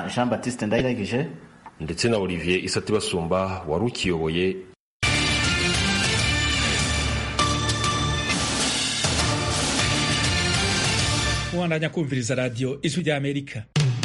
jean baptiste ndayiragije ndetse na olivier isati basumba wari ukiyoboye mubandanya kumviriza radiyo ijwi rya amerika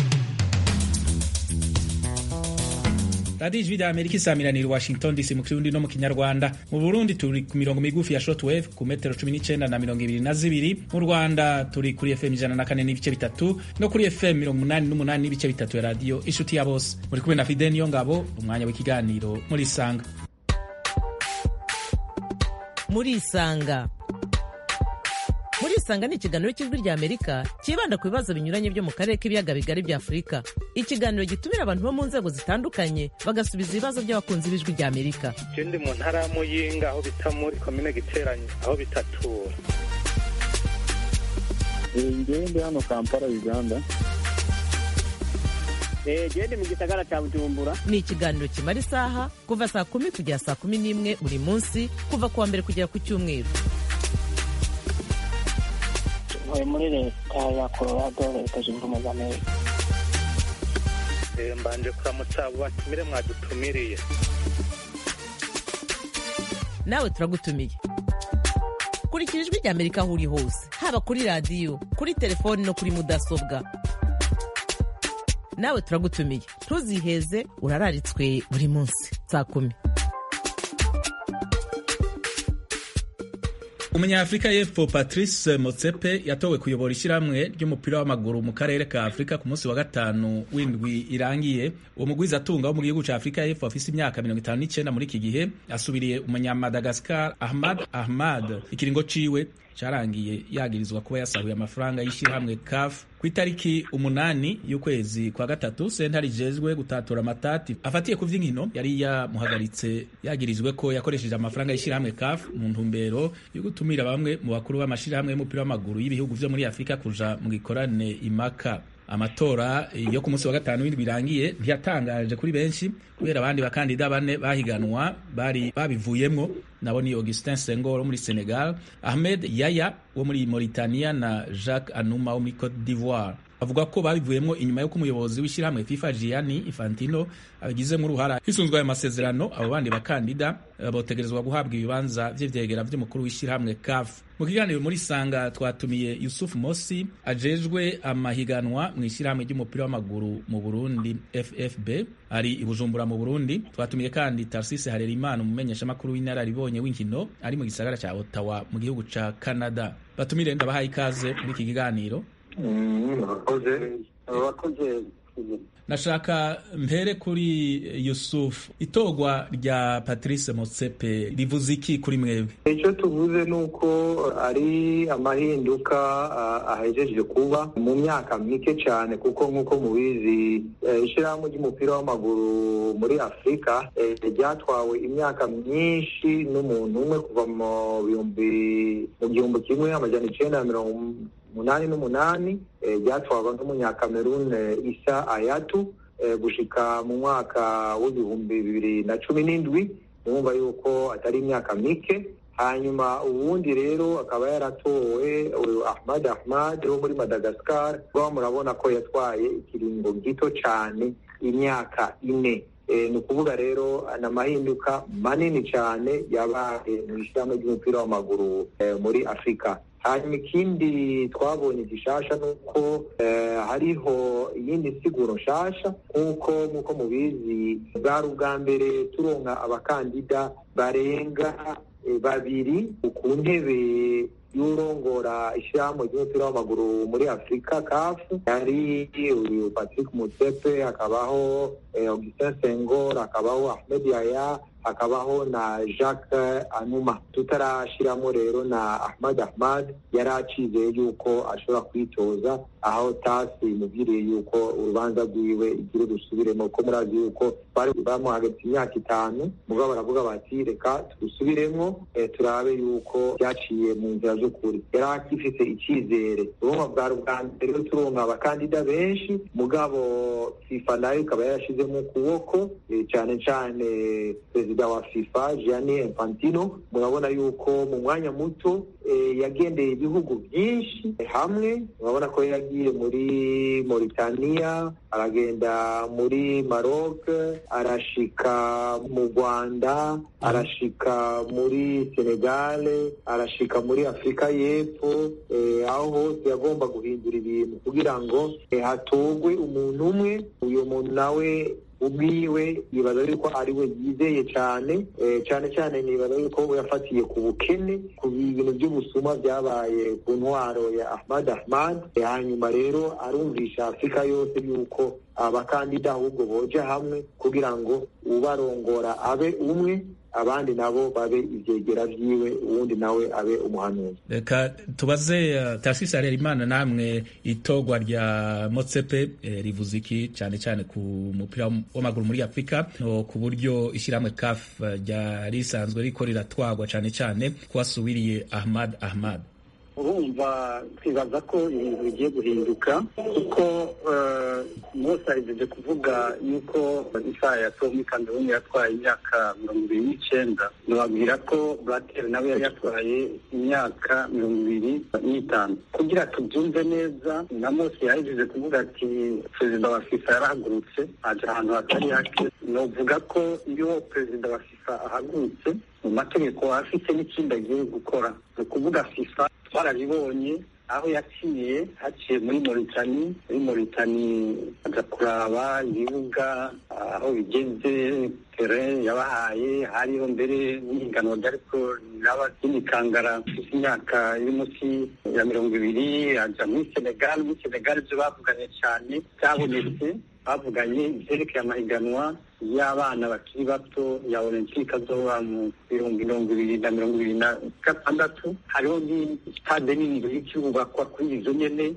radiyo ijwi rya amerika isamiranira washington dc mu kirundi no mu kinyarwanda mu burundi turi ku mirongo migufi ya shortwave ku metero cumi n'icyenda na mirongo ibiri na zibiri mu rwanda turi kuri fm ijana na kane n'ibice bitatu no kuri fm mirongo umunani n'umunani n'ibice bitatu ya radiyo inshuti ya bose muri kumwe na fide niyo ngabo umwanya w'ikiganiro muri isanga muri isanga muri isanga ni ikiganiro cy'ijwi rya amerika cyibanda ku bibazo binyuranye byo mu karere k'ibiyaga bigari bya afurika ikiganiro gitumira abantu bo mu nzego zitandukanye bagasubiza ibibazo by'abakunzi b'ijwi rya amerika je ndi mu ntara ya muyinga aho bita muri komine giteranye aho bitatura ngewe ndi hano kampala uganda gende mu gisagara cya bujumbura ni ikiganiro kimara isaha kuva saa kumi kugera saa kumi n'imwe buri munsi kuva ku wa mbere kugera ku cyumweru ntuye muri leta ya colorado leta zunze ubumwe za amerika Eh, mbanje kuramutsa abo batumire mwadutumiriye nawe turagutumiye kurikira ijwi rya amerika aho uri hose haba kuri radiyo kuri telefoni no kuri mudasobwa nawe turagutumiye ntuziheze urararitswe buri munsi saa kumi umunyafurika y'epfo patrice motsepe yatowe kuyobora ishyirahamwe ry'umupira w'amaguru mu karere ka afurika ku munsi wa gatanu w'indwi irangiye uwo mugwiza atunga wo mu gihugu cya afurika y'epfo afise imyaka mirongo itanu n'icyenda muri iki gihe asubiriye umunyamadagascar ahmad ahmad ikiringo ciwe cyarangiye yagirizwa kuba yasahuye amafaranga y'ishyirahamwe caf ku itariki umunani y'ukwezi kwa gatatu sentare ijejwe gutatura amatati afatiye ku vy'inkino yari yamuhagaritse yagirizwe ko yakoresheje amafaranga y'ishyirahamwe caf mu ntumbero yo gutumira bamwe mu bakuru b'amashirahamwe y'umupira w'amaguru y'ibihugu vyo muri afurika kuja mu gikorane imaka amatora yo ku munsi wa gatanu w'indwi birangiye ntiyatangaje kuri benshi kubera abandi bakandida bane bahiganwa bari babivuyemwo nabo ni Augustin Senghor wo muri Senegal Ahmed Yaya wo muri Mauritania na Jacques Anouma wo muri Cote d'Ivoire bavuga ko babivuyemwo inyuma y'uko umuyobozi w'ishyirahamwe FIFA Gianni Infantino abigizemo uruhara hisunzwe ayo masezerano abo bandi bakandida botegerezwa guhabwa ibibanza vy'ivyegera vy'umukuru w'ishyirahamwe CAF mu kiganiro muri sanga twatumiye Yusuf Mosi ajejwe amahiganwa mu ishyirahamwe ry'umupira w'amaguru mu Burundi FFB ari i Bujumbura mu Burundi twatumiye kandi Tarsise Harerimana umumenyeshamakuru w'inararibonye w'inkino ari mu gisagara ca Ottawa mu gihugu ca Canada batumire ndabahaye ikaze muri iki kiganiro murakoze abakoze nashaka mpere kuri Yusuf itogwa rya Patrice Motsepe rivuze iki kuri mwebwe icyo tuvuze ni uko ari amahinduka ah, ahejeje kuba mu myaka mike cyane kuko nk'uko mubizi eh, ishyirahamwe ry'umupira w'amaguru muri afurika eh, ryatwawe imyaka myinshi n'umuntu umwe kuva mu bihumbi mu gihumbi kimwe amajana icenda na mirongo umunani n'umunani eh, ryatwarwa n'umunyakamerun isa ayatu eh, gushika mu mwaka w'ibihumbi bibiri na cumi n'indwi mwumva yuko atari imyaka mike hanyuma ubundi rero akaba yaratowe uyu ahmad ahmad wo muri madagascar rwa murabona ko yatwaye ikiringo gito cyane imyaka ine Eh, ni ukuvuga rero ni amahinduka manini cyane yabaye mu ishyirahamwe ry'umupira w'amaguru eh, muri afurika hanyuma ikindi twabonye gishasha ni uko eh, hariho iyindi siguro nshasha nk'uko nk'uko mubizi bwari ubwa mbere turonka abakandida barenga eh, babiri ku ntebe y'urongora ishyirahamwe ry'umupira w'amaguru muri afurika kafu yari uyu patrick mutsepe hakabaho eh, augustin sengor hakabaho ahmed yaya hakabaho na jacques anuma tutarashiramo rero na ahmad ahmad yari acizeye yuko ashobora kwitoza aho tasi imubwiriye yuko urubanza rwiwe igira rusubiremo kuko murazi yuko bari bamuhagaritse imyaka itanu mugabo baravuga bati reka tubisubiremo eh, turabe yuko byaciye mu nzira z'ukuri yari akifite icyizere urumva bwari ubwa mbere rero turonka abakandida benshi mugabo fifa nayo ikaba yarashizemo ukuboko eh, cyane cyane perezida wa fifa gianni infantino murabona yuko mu mwanya muto yagendeye ibihugu byinshi hamwe urabona ko yagiye muri Mauritania aragenda muri Maroc arashika mu Rwanda arashika muri Senegal arashika muri Afurika y'Epfo aho hose yagomba guhindura ibintu kugira ngo hatogwe umuntu umwe uyu muntu nawe ubwiwe yibaza yuko ari we yizeye cyane cyane cyane nibaza yuko yafatiye ku bukene ku bintu by'ubusuma byabaye ku ntwaro ya Ahmad Ahmad hanyuma rero arumvisha Afurika yose yuko abakandida ahubwo boja hamwe kugira ngo ubarongora abe umwe abandi nabo babe ibyegera byiwe uwundi nawe abe umuhanuzi reka tubaze uh, Tarcisse Harerimana namwe itogwa rya Motsepe eh, rivuze iki cyane cyane ku mupira w'amaguru muri Afurika no ku buryo ishyirahamwe CAF rya risanzwe riko riratwagwa cyane cyane kuwasubiriye Ahmad Ahmad urumva twibaza ko ibintu bigiye guhinduka kuko mose ahejeje kuvuga yuko isaha yatowe muri kameruni yatwaye imyaka mirongo ibiri n'icyenda nababwira ko burateri nawe yari yatwaye imyaka mirongo ibiri n'itanu kugira tubyumve neza na mose yahejeje kuvuga ati perezida wa fifa yarahagurutse aja ahantu hatari hake novuga ko iyo perezida wa fifa ahagurutse mu mategeko afite n'ikindi agiye gukora ni ukuvuga fifa twarabibonye aho yaciye haciye muri moritani muri moritani aja kuraba ibibuga aho bigeze tere yabahaye hariho mbere n'ihiganwa ryariko riraba ry'imikangara ifite imyaka iri munsi ya mirongo ibiri aja muri senegal muri senegal ibyo bavuganye cyane byabonetse bavuganye ibyerekeye amahiganwa y'abana bakiri bato ya olympique azoba mu bihumbi mirongo ibiri na mirongo ibiri na gatandatu hariho ni stade nini y'ikirubakwa kuri izo nyene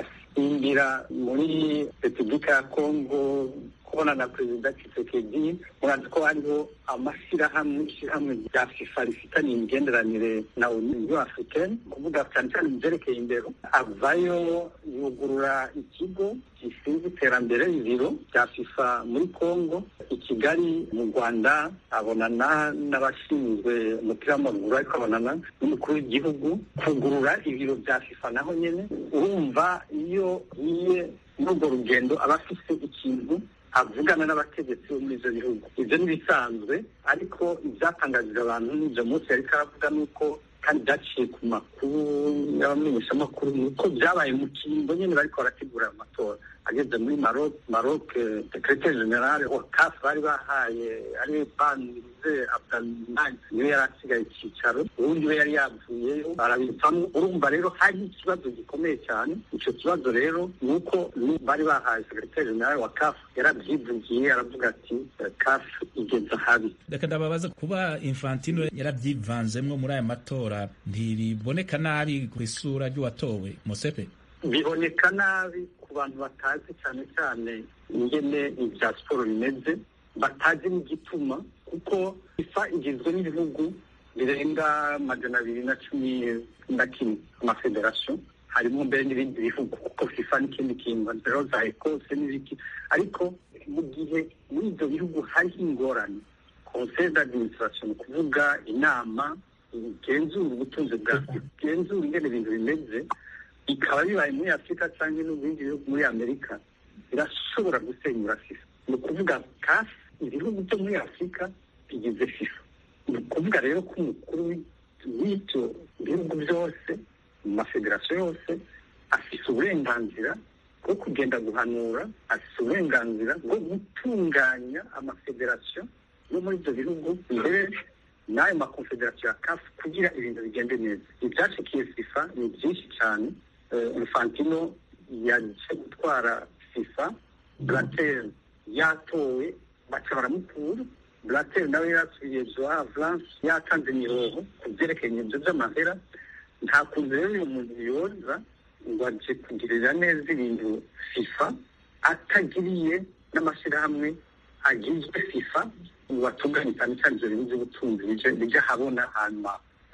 asimbira muri repubulika ya congo kubona na perezida Tshisekedi murazi ko hariho amashyirahamwe ishyirahamwe rya fifa rifitanye imigenderanire na uniyo africaine kuvuga cyane cyane mu byerekeye indero avayo yugurura ikigo gishinzwe iterambere ibiro bya fifa muri congo i kigali mu rwanda abonana n'abashinzwe umupira w'amaguru ariko abonana n'umukuru w'igihugu kugurura ibiro bya fifa naho nyine urumva iyo yiye muri urwo rugendo aba afite ikintu avugana n'abategetsi bo muri ibyo bihugu ibyo ntibisanzwe ariko ibyatangajije abantu n'ibyo munsi yariko aravuga ni uko kandi byaciye ku makuru y'abamenyeshamakuru ni uko byabaye mu kimbo nyine bariko barategura amatora ageze muri Maroc Maroc secrétaire général wa CAF bari bahaye ari Banze Abdalmani niwe yari asigaye icyicaro ubundi we yari yavuyeyo barabivamo urumva rero hari ikibazo gikomeye cyane icyo kibazo rero ni uko bari bahaye secrétaire général wa CAF yarabyivugiye aravuga ati CAF igeze habi reka ndababaza kuba Infantino yarabyivanzemwo muri aya matora ntibiboneka nabi ku isura ry'uwatowe Mosepe biboneka nabi ku bantu batazi cyane cyane ingene ibya siporo bimeze batazi n'igituma kuko ifa igizwe n'ibihugu birenga magana abiri na cumi na kimwe amafederasiyo harimo mbere n'ibindi bihugu kuko fifa n'ikindi kintu rero za ekose n'ibiki ariko mu gihe muri ibyo bihugu hariho ingorane conseil d'administration ni ukuvuga inama igenzura ubutunzi bwa igenzura ingene ibintu bimeze bikaba bibaye muri afurika cyangwa no mu bindi bihugu muri amerika birashobora gusenyura fifa ni ukuvuga kasi ibihugu byo muri afurika bigize fifa ni ukuvuga rero ko umukuru w'ibyo bihugu byose mu mafederasiyo yose afite uburenganzira bwo kugenda guhanura afite uburenganzira bwo gutunganya amafederasiyo yo muri ibyo bihugu mbere n'ayo makonfederasiyo ya kafu kugira ibintu bigende neza ibyashikiye fifa ni byinshi cyane infantino yaje gutwara fifa blatter yatowe baca baramukura blatter nawe yasubiye joa vlance yatanze imihoho ku byerekeye ibyo by'amahera nta kuntu rero uyu muntu yoza ngo aje kugirira neza ibintu fifa atagiriye n'amashyirahamwe agizwe fifa ngo atunganye cyane cyane ibyo bintu by'ubutunzi bijya habona hanyuma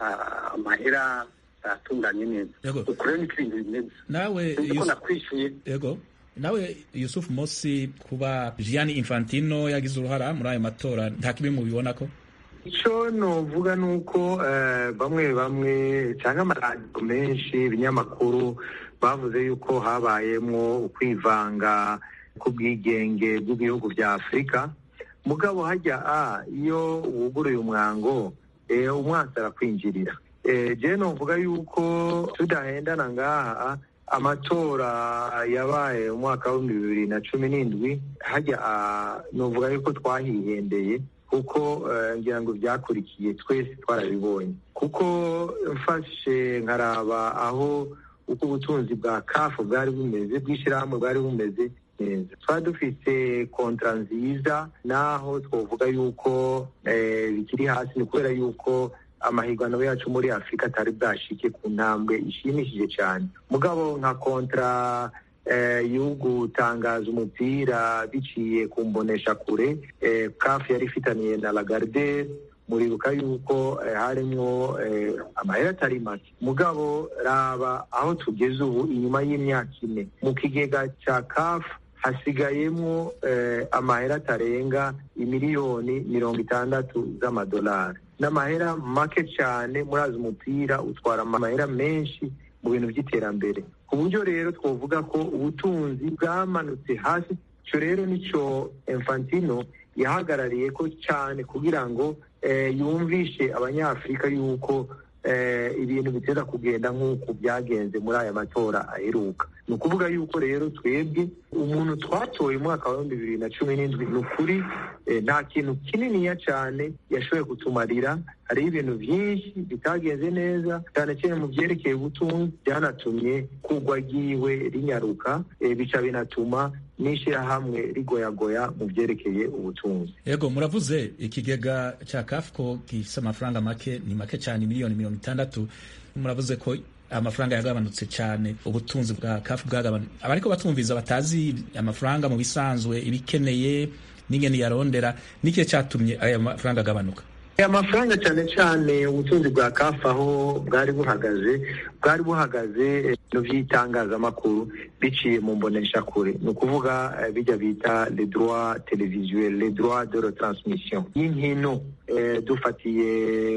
amahera atunganye neza uko rero niko ibintu bimeze nawe ko nakwishyuye yego nawe Yusuf Mosi kuba Gianni Infantino yagize uruhara muri ayo matora nta kibi mubibona ko icyo novuga ni uko bamwe bamwe cyangwa amaradiyo menshi ibinyamakuru bavuze yuko habayemo ukwivanga k'ubwigenge bw'ibihugu bya afurika mugabo hajya a iyo wuguruye umwango umwansi arakwinjirira jewe novuga yuko tudahendana ngaha amatora yabaye umwaka w'ibihumbi bibiri na cumi n'indwi hajya novuga yuko twahihendeye kuko ngira ngo byakurikiye twese twarabibonye kuko mfashe nkaraba aho uko ubutunzi bwa kafu bwari bumeze bw'ishyirahamwe bwari bumeze neza twari dufite kontra nziza naho twavuga yuko bikiri hasi ni kubera yuko amahiganwa yacu muri afurika atari bwashike ku ntambwe ishimishije cyane mugabo nka kontra yo gutangaza umupira biciye ku mbonesha kure kafu yari ifitaniye na lagarde muribuka yuko harimo amahera atari make mugabo raba aho tugeze ubu inyuma y'imyaka ine mu kigega cya kafu hasigayemo amahera atarenga imiliyoni mirongo itandatu z'amadolari n'amahera make cyane murazi umupira utwara amahera menshi mu bintu by'iterambere ku buryo rero twavuga ko ubutunzi bwamanutse hasi icyo rero nicyo infantino yahagarariye ko cyane kugira ngo yumvishe abanyafurika yuko ibintu biteza kugenda nk'uko byagenze muri aya matora aheruka ni ukuvuga yuko rero twebwe umuntu twatoye umwaka wa bibiri na cumi n'indwi ni ukuri nta kintu kininiya cyane yashoboye kutumarira hariho ibintu byinshi bitagenze neza cyane cyane mu byerekeye ubutunzi byanatumye kugwa ryiwe rinyaruka bica binatuma n'ishyirahamwe rigoyagoya mu byerekeye ubutunzi yego muravuze ikigega cya kafuko gifite amafaranga make ni make cyane miliyoni mirongo itandatu muravuze ko amafaranga yagabanutse cyane ubutunzi bwa kafu bwagabanutse abariko batumviza batazi amafaranga mu bisanzwe ibikeneye n'ingene yarondera n'ikihe cyatumye aya mafaranga agabanuka aya mafaranga cyane cyane ubutunzi bwa kafu aho bwari buhagaze bwari buhagaze ibintu by'itangazamakuru biciye mu mboneshakure ni ukuvuga bijya bita le droit televisuel le droit de retransmission y'inkino dufatiye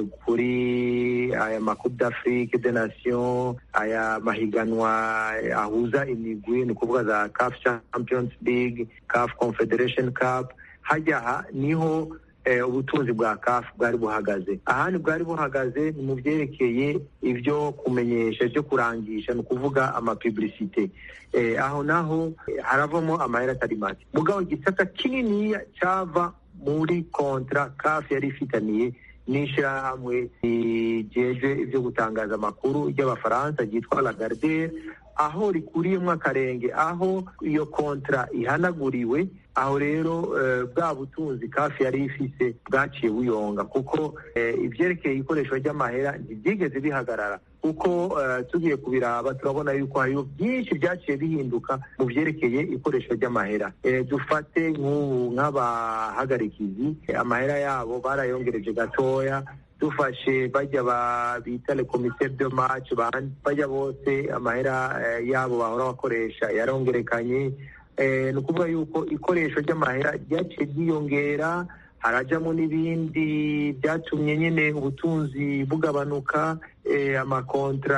kuri aya makupe d'afrique de nation aya mahiganwa ahuza imigwi ni ukuvuga za caf champions league caf confederation cup hajya niho ubutunzi bwa kafu bwari buhagaze ahandi bwari buhagaze ni mu byerekeye ibyo kumenyesha byo kurangisha ni ukuvuga amapibulisite aho naho haravamo amahera atari make mugabo igisata kininiya cyava muri kontra kafu yari ifitaniye n'ishyirahamwe rigeje ibyo gutangaza amakuru ry'abafaransa ryitwa lagardere aho rikuriyemo akarenge aho iyo kontra ihanaguriwe aho rero bwa butunzi kafi yari ifise bwaciye buyonga kuko ibyerekeye ikoreshwa ry'amahera ntibyigeze bihagarara kuko tugiye kubiraba turabona yuko hariho byinshi byaciye bihinduka mu byerekeye ikoreshwa ry'amahera dufate nk'ubu nk'abahagarikizi amahera yabo barayongereje gatoya dufashe bajya bita le commissaire de match bajya bose amahera yabo bahora bakoresha yarongerekanye ni ukuvuga yuko ikoresho ry'amahera ryaciye ryiyongera harajyamo n'ibindi byatumye nyine ubutunzi bugabanuka amakontra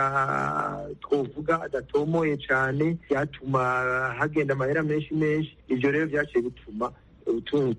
twavuga adatomoye cyane byatuma hagenda amahera menshi menshi ibyo rero byaciye bituma ubutunzi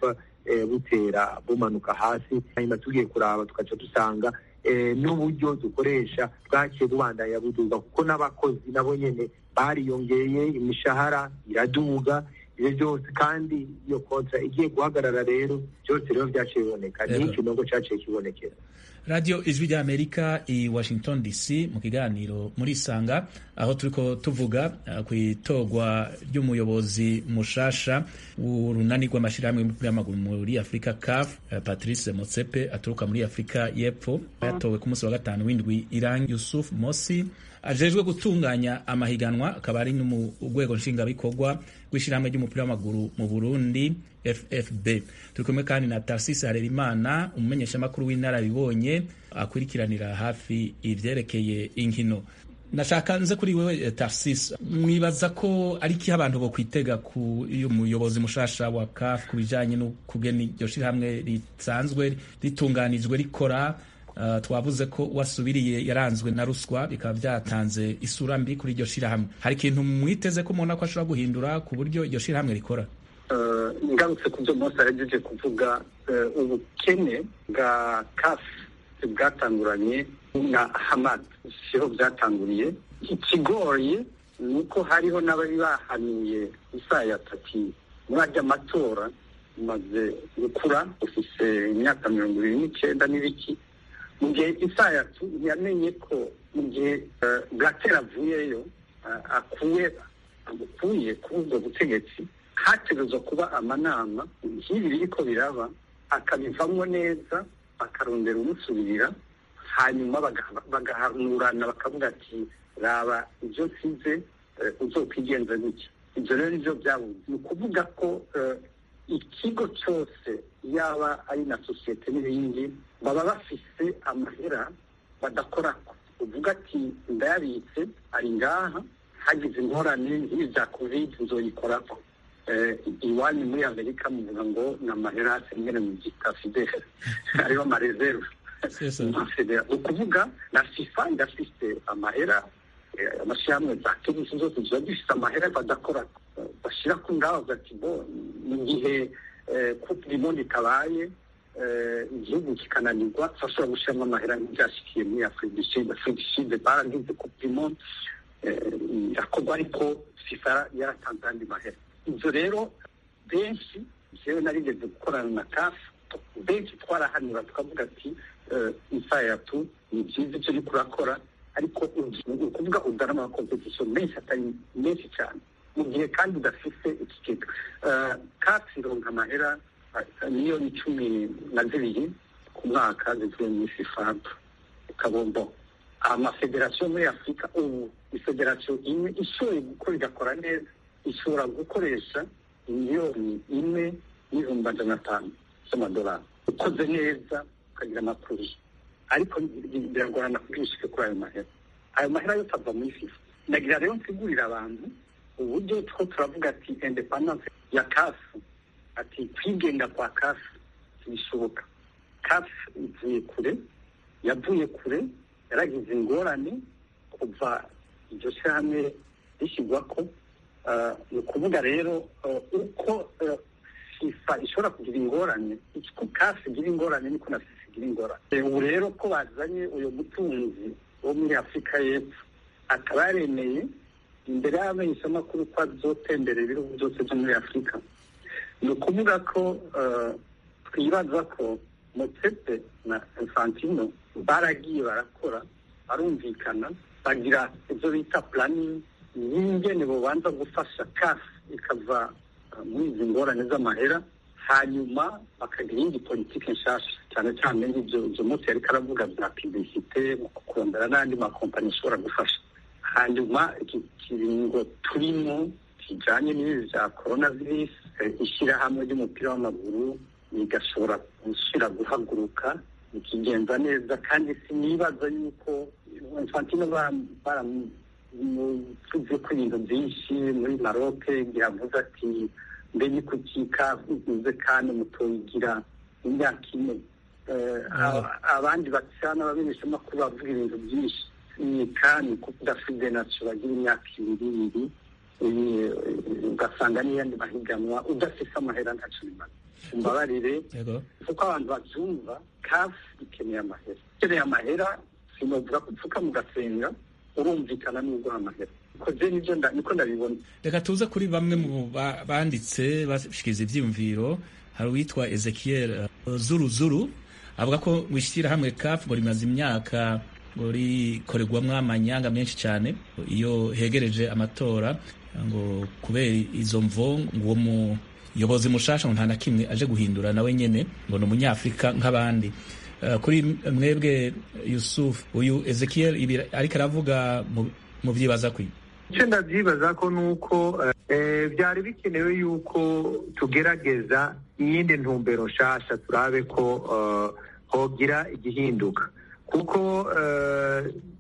butera bumanuka hasi hanyuma tugiye kuraba tugaca dusanga n'uburyo dukoresha bwaciye bubandanya buduga kuko n'abakozi nabo nyine bariyongeye imishahara iraduga ibyo byose kandi iyo kontra igiye guhagarara rero byose rero byaciye biboneka ni ikinogo cyaciye kibonekera radiyo ijwi rya amerika i washington dc mu kiganiro muri isanga aho turiko tuvuga uh, ku itorwa ry'umuyobozi mushasha w'urunani rw'amashyirahamwe y'umupira w'amaguru muri afurika caf uh, patrice motsepe aturuka muri afurika y'epfo yatowe ku munsi wa gatanu w'indwi irangi yusuf mosi ajejwe gutunganya amahiganwa akaba ari no mu rwego nshingabikorwa rw'ishyirahamwe ry'umupira w'amaguru mu burundi ffb turi kumwe kandi na tarsisi harerimana umumenyeshamakuru w'inararibonye akurikiranira hafi ivyerekeye inkino nashaka nze kuri wewe Tarsis mwibaza ko ari iki abantu bo kwitega ku iyo muyobozi mushasha wa CAF ku bijanye no kugena iryo shirahamwe risanzwe ritunganijwe rikora uh, twavuze ko wasubiriye yaranzwe na ruswa bikaba byatanze isura mbi kuri iryo shirahamwe hari ikintu mwiteze ko mubona ko ashobora guhindura ku buryo iryo shirahamwe rikora ngarutse ku byo mose yagejeje kuvuga ubukene bwa CAF bwatanguranye na hamad siho byatanguriye ikigoye ni uko hariho n'abari bahanuye isaya tati muri ajya amatora umaze gukura ufise imyaka mirongo ibiri n'icyenda n'ibiki mu gihe isaya yamenye ko mu gihe bwatera avuyeyo akuwe agukuye kuri ubwo butegetsi hategerezwa kuba amanama nk'ibi biriko biraba akabivamo neza bakarondera umusubirira hanyuma bagahanurana bakavuga ati raba ibyo nsize uzokwigenza gutya ibyo rero nibyo byabuze ni ukuvuga ko ikigo cyose yaba ari na sosiyete n'ibindi baba bafise amahera badakorako uvuga ati ndayabitse ari ngaha hagize ingorane nk'ibi bya kovide nzoyikorako iwanyu muri amerika muvuga ngo ni amahera asengere mu gita fidele hariho amareserve ni ukuvuga na fifa irafise amahera amashyirahamwe za tenisi zose ziba zifite amahera badakora bashyira ku ngaho bati bo mu gihe coupe du monde itabaye igihugu kikananirwa bashobora gushyiramo amahera nk'ibyashyikiye muri afurika du sud afurika du sud baragize coupe du monde irakorwa ariko fifa yaratanze andi mahera ibyo rero benshi jewe narigeze gukorana na kafu benshi twarahanura tukavuga ati isayatu ni byiza icyo uriko urakora ariko ni ukuvuga uzana amakompetisiyo menshi atari menshi cyane mu gihe kandi udafise ikigega kafu ironka amahera miliyoni cumi na zibiri ku mwaka zivuye muri fifabu kabombo amafederasiyo muri afurika ubu ifederasiyo imwe ishoboye gukora igakora neza ishobora gukoresha miliyoni imwe n'ibihumbi magana atanu z'amadolari ukoze neza ukagira amakuru ariko biragorana kugira ushike kuri ayo mahera ayo mahera yose ava muri fifa nagira rero nsigurira abantu uburyo two turavuga ati independence ya kafu ati kwigenga kwa kafu ntibishoboka kafu ivuye kure yavuye kure yaragize ingorane kuva iryo shyirahamwe rishyirwa ko ni ukuvuga rero uko fifa ishobora kugira ingorane ko kafi igira ingorane niko na fifa igira ingorane ubu rero ko bazanye uyu mutunzi wo muri afurika y'epfo akaba yaremeye imbere y'abamenyeshamakuru ko azotemberera ibihugu byose byo muri afurika ni ukuvuga ko twibaza ko motsepe na infantino baragiye barakora barumvikana bagira ibyo bita puraningi y'ingene bubanza gufasha kafu ikava muri izi ngorane z'amahera hanyuma bakagira iyindi politiki nshasha cyane cyane nk'ibyo ibyo munsi yariko aravuga bya publicite mu kurondera n'andi makompanyi ashobora gufasha hanyuma iki kiringo turimo kijanye n'ibi bya corona virus ishyirahamwe ry'umupira w'amaguru rigashobora gusubira guhaguruka bikigenza neza kandi sinibaza yuko infantino baramuvuze ko ibintu byinshi muri maroke gihavuze ati mbe ni kuki kavuze kandi mutoyigira imyaka ine abandi bacana abamenyeshamakuru bavuga ibintu byinshi ni kandi kuko udafite nacyo bagira imyaka ibiri ibiri ugasanga n'iyandi mahiganwa udafite amahera ntacyo bimaze umbabarire kuko abantu babyumva kafu ikeneye amahera ikeneye amahera sinovuga ko upfuka mugasenga urumvikana n'uguha amahera koze nibyo niko ndabibona reka tuze kuri bamwe mu banditse bashikiriza ivyiyumviro hari uwitwa ezekiel zuru zuru avuga ko ngo ishyirahamwe kafu ngo rimaze imyaka ngo rikorerwamwo amanyanga menshi cyane iyo hegereje amatora ngo kubera izo mvo ngo uwo muyobozi mushasha ngo nta na kimwe aje guhindura nawe nyene ngo ni umunyafurika nk'abandi kuri mwebwe yusuf uyu ezekiel ibi ariko aravuga mu byibaza kwi icyo ndabyibaza ko ni uko byari bikenewe yuko tugerageza iyindi ntumbero nshasha turabe ko hogira igihinduka kuko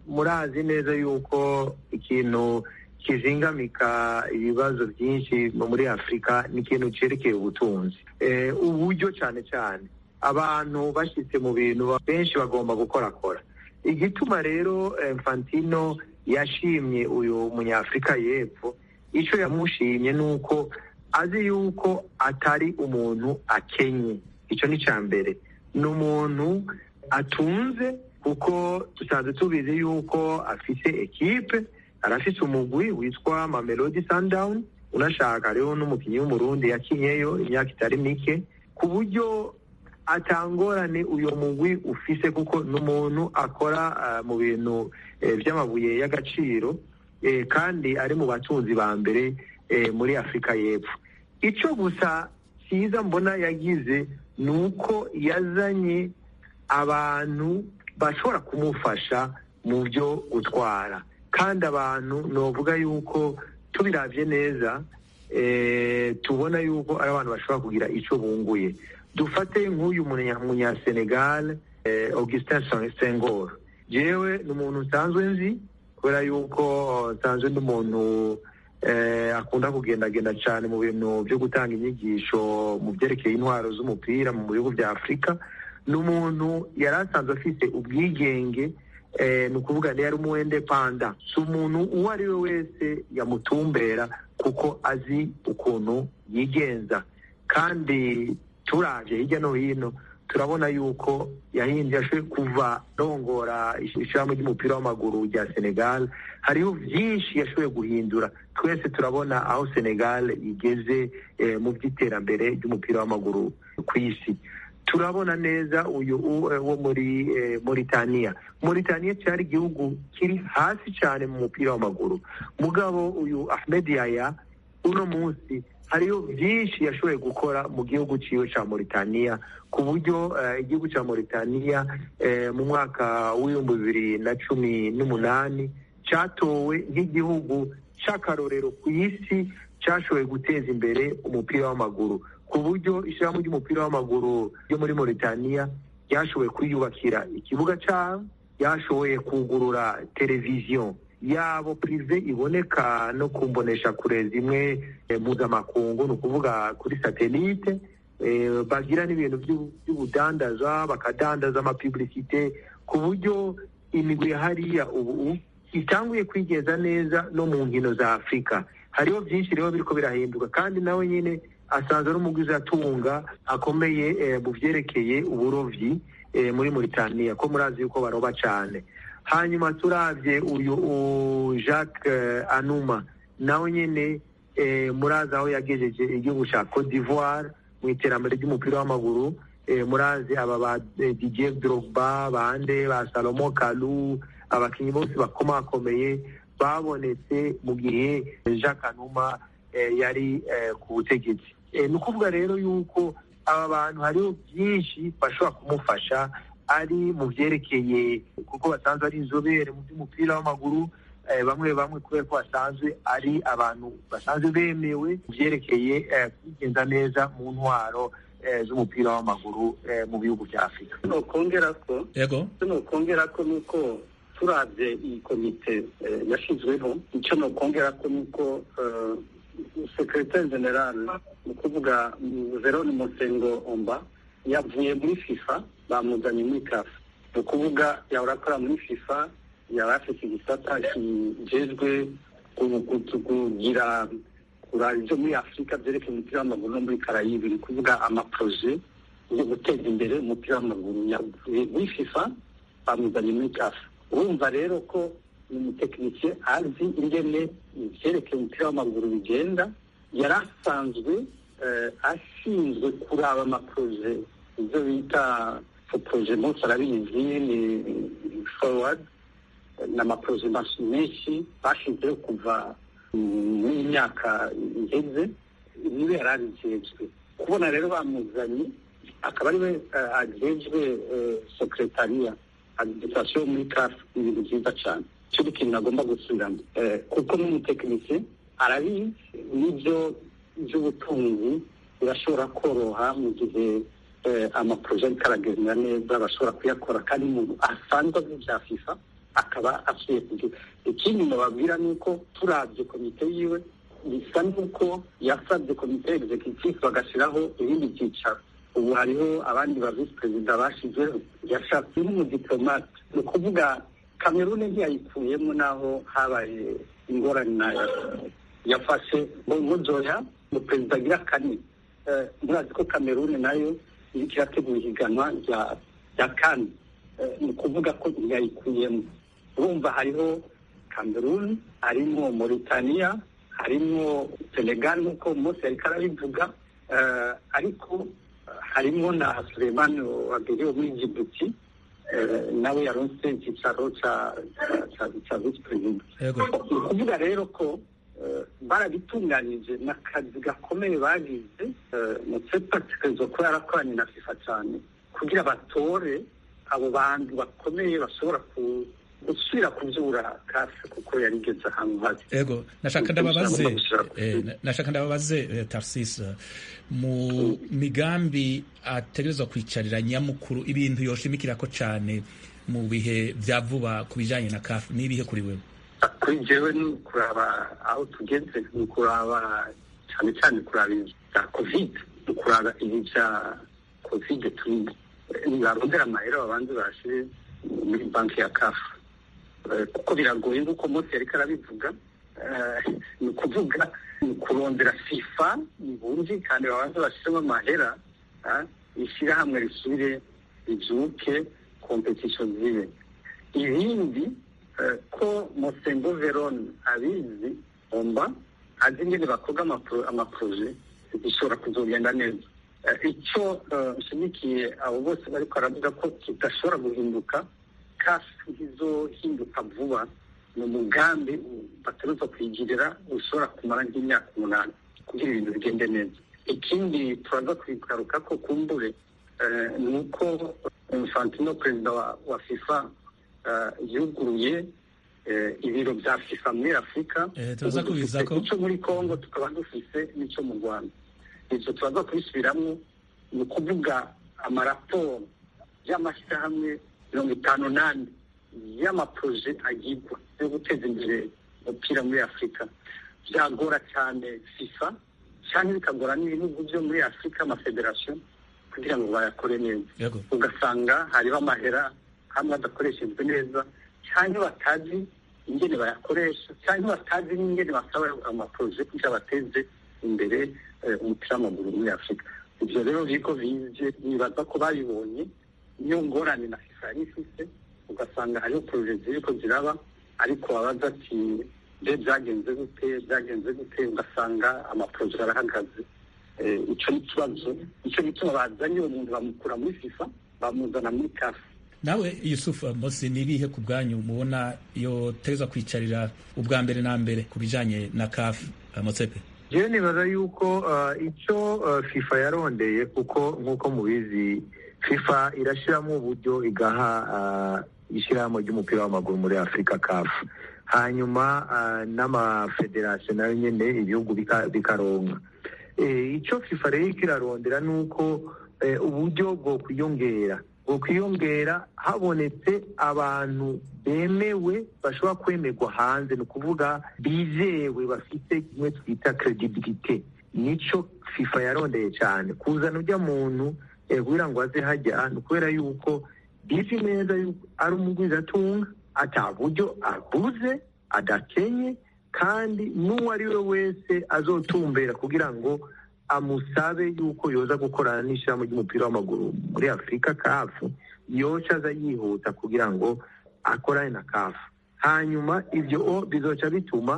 murazi neza yuko ikintu kizingamika ibibazo byinshi muri afurika ni ikintu cyerekeye ubutunzi uburyo cyane cyane abantu bashyitse mu bintu benshi bagomba gukorakora igituma rero Infantino yashimye uyu munyafurika y'epfo icyo yamushimye ni uko azi yuko atari umuntu akenye icyo ni icya mbere ni umuntu atunze kuko dusanzwe tubizi yuko afite ekipe arafite umugwi witwa mamelodi sundown unashaka rero n'umukinnyi w'umurundi yakinyeyo imyaka itari mike ku buryo atangorane uyu mugwi ufise kuko ni umuntu akora mu bintu by'amabuye y'agaciro kandi ari mu batunzi ba mbere muri afurika y'epfo icyo gusa cyiza mbona yagize ni uko yazanye abantu bashobora kumufasha mu byo gutwara kandi abantu novuga yuko tubirabye neza tubona yuko ari abantu bashobora kugira icyo bunguye dufate nk'uyu munyasenegal augustin sengor yewe ni umuntu nsanzwe nzi kubera yuko nsanzwe n'umuntu akunda kugendagenda cyane mu bintu byo gutanga inyigisho mu byerekeye intwaro z'umupira mu bihugu bya afurika ni umuntu yari asanzwe afite ubwigenge ni ukuvuga ngo yari umuwende panda si umuntu uwo ari we wese yamutumbera kuko azi ukuntu yigenza kandi turabye hirya no hino turabona yuko yahinduye ashoboye kuva rongora ishyirahamwe ry'umupira w'amaguru rya senegal hariho byinshi yashoboye guhindura twese turabona aho senegal igeze mu by'iterambere ry'umupira w'amaguru ku isi turabona neza uyu wo muri Mauritania Mauritania cyari igihugu kiri hasi cyane mu mupira w'amaguru mugabo uyu Ahmed Yaya uno munsi hariho byinshi yashoboye gukora mu gihugu cyiwe cya Mauritania ku buryo igihugu cya Mauritania mu mwaka w'ibihumbi bibiri na cumi n'umunani cyatowe nk'igihugu cy'akarorero ku isi cyashoboye guteza imbere umupira w'amaguru ku buryo ishyirahamwe ry'umupira w'amaguru ryo muri Mauritania ryashoboye kwiyubakira ikibuga cyaho ryashoboye kugurura televiziyo yabo pirive iboneka no kumbonesha kure zimwe mpuzamakungu ni ukuvuga kuri satelite bagira n'ibintu by'ubudandaza bakadandaza amapibulisite ku buryo imigwi hariya ubu itanguye kwigeza neza no mu nkino za afurika hariho byinshi rero biriko birahinduka kandi nawe nyine asanzwe n'umugwizi atunga akomeye mu byerekeye uburovyi muri Mauritania ko murazi yuko baroba cyane hanyuma turabye uyu Jacques Anuma nawe nyine murazi aho yagejeje igihugu cya Cote d'Ivoire mu iterambere ry'umupira w'amaguru murazi aba ba Didier Drogba bande ba Salomo Kalou abakinnyi bose bakomakomeye babonetse mu gihe Jacques Anuma yari ku butegetsi ni ukuvuga rero yuko aba bantu hariho byinshi bashobora kumufasha ari mu byerekeye kuko basanzwe ari inzobere mu by'umupira w'amaguru bamwe bamwe kubera ko basanzwe ari abantu basanzwe bemewe mu byerekeye kwigenza neza mu ntwaro z'umupira w'amaguru mu bihugu bya afurika nokongera ko yego nokongera ko nuko turabye iyi komite yashyizweho icyo nokongera ko nuko sekretari general ni ukuvuga verone musengo omba yavuye muri fifa bamuzanye muri kafu ni ukuvuga yahora akora muri fifa yaba afite igisata kijejwe kugira kuraba ibyo muri afurika byerekeye umupira w'amaguru no muri karayibi ni ukuvuga amaproje yo guteza imbere umupira w'amaguru yavuye muri fifa bamuzanye muri kafu urumva rero ko ni umutekinisiye azi ingene ibyerekeye umupira w'amaguru bigenda yari asanzwe ashinzwe kuraba amaproje ibyo bita poroje munsi arabizi ni forward ni amaproje menshi bashinzeho kuva muri myaka iheze niwe yari abijejwe kubona rero bamuzanye akaba ariwe agejwe sekretariya administration muri kafu ni ibintu byiza cyane cyo kintu agomba gusubiramo kuko n'umutekinisiye arabizi n'ibyo by'ubutunzi birashobora koroha mu gihe amaporoje ariko aragenda neza bashobora kuyakora kandi umuntu asanzwe azi bya fifa akaba asuye kugira ikindi nababwira ni uko turabye komite yiwe bisa n'uko yasabye komite executive bagashyiraho ibindi byicaro ubu hariho abandi ba visi perezida bashizeho yashatse nk'umudipolomate ni ukuvuga kamerune ntiyayikuyemo n'aho habaye ingorane yafashe nkozoya mu perezida agira kane murazi ko kamerune nayo iriko irategura ihiganwa rya kane ni ukuvuga ko ntiyayikuyemo urumva hariho kamerune harimo moritaniya harimo senegal nk'uko umunsi yariko arabivuga ariko harimo na sulemani wabiri wo muri jibuti nawe yaronse icyicaro cya visi perezida ni ukuvuga rero ko barabitunganyije ni akazi gakomeye bagize mutsepa kikarizo kuba yarakoranye na fifa cyane kugira batore abo bantu bakomeye bashobora gusubira kubyura kafi kuko yarigeze ahantu habi ego nashaka ndababaze nashaka ndababaze tarsis mu migambi ategerezwa kwicarira nyamukuru ibintu yoshimikira ko cyane mu bihe bya vuba ku bijyanye na kafi n'ibihe kuri wewe kuri jewe ni ukuraba aho tugeze ni ukuraba cyane cyane kuraba ibya kovide ni ukuraba ibi bya kovide turimo barondera amahera babanze bashyire muri banki ya kafu kuko biragoye nk'uko mose yariko arabivuga ni ukuvuga ni kurondera fifa ntibumvikane babanze bashyiremo amahera ishyirahamwe risubire ribyuke kompetisiyo zibe ibindi ko mosengo verone abizi omba azi ingene bakorwa amaporoje bishobora kuzogenda neza icyo nshimikiye abo bose bariko baravuga ko kidashobora guhinduka kafi izohinduka vuba ni umugambi bategerezwa kwigirira ushobora kumara nk'imyaka umunani kugira ibintu bigende neza ikindi turaza kubigaruka ko kumbure ni uko infantino perezida wa fifa yuguruye ibiro bya fifa muri afurika icyo muri congo tukaba dufise n'icyo mu rwanda ibyo turaza kubisubiramo ni ukuvuga amaraporo y'amashyirahamwe mirongo itanu n'ane y'amaporoje agirwa yo guteza imbere umupira muri afurika byagora cyane fifa cyangwa bikagora n'ibihugu byo muri afurika amafederasiyo kugira ngo bayakore neza ugasanga hariho amahera hamwe adakoreshejwe neza cyangwa batazi ingene bayakoresha cyangwa batazi n'ingene basaba amaporoje kugira bateze imbere umupira w'amaguru muri afurika ibyo rero bigo bize nibaza ko babibonye niyo ngorane na fifa yari ifise ugasanga hariho poroje ziriko ziraba ariko wabaza ati mbe byagenze gute byagenze gute ugasanga amaporoje arahagaze icyo ni ikibazo icyo gituma bazanye uwo muntu bamukura muri fifa bamuzana muri kafu nawe yusufu mosi ni ibihe ku bwanyu mubona iyo teza kwicarira ubwa mbere na mbere ku bijyanye na kafu motsepe jewe nibaza yuko icyo fifa yarondeye kuko nk'uko mubizi fifa irashyiramo uburyo igaha ishyirahamwe ry'umupira w'amaguru muri afurika kafu hanyuma n'amafederasiyo nayo nyine ibihugu bikaronka icyo fifa rero kirarondera ni uko uburyo bwo kwiyongera bwo kwiyongera habonetse abantu bemewe bashobora kwemerwa hanze ni ukuvuga bizewe bafite kimwe twita credibility nicyo fifa yarondeye cyane kuzana ujya muntu kugira ngo aze hajya ni ukubera yuko bizi neza yuko ari umugwizatunga ata buryo aguze adakenye kandi n'uwo ari we wese azotumbera kugira ngo amusabe yuko yoza gukorana n'ishyirahamwe ry'umupira w'amaguru muri afurika kafu yoca aza yihuta kugira ngo akorane na kafu hanyuma ibyo bizoca bituma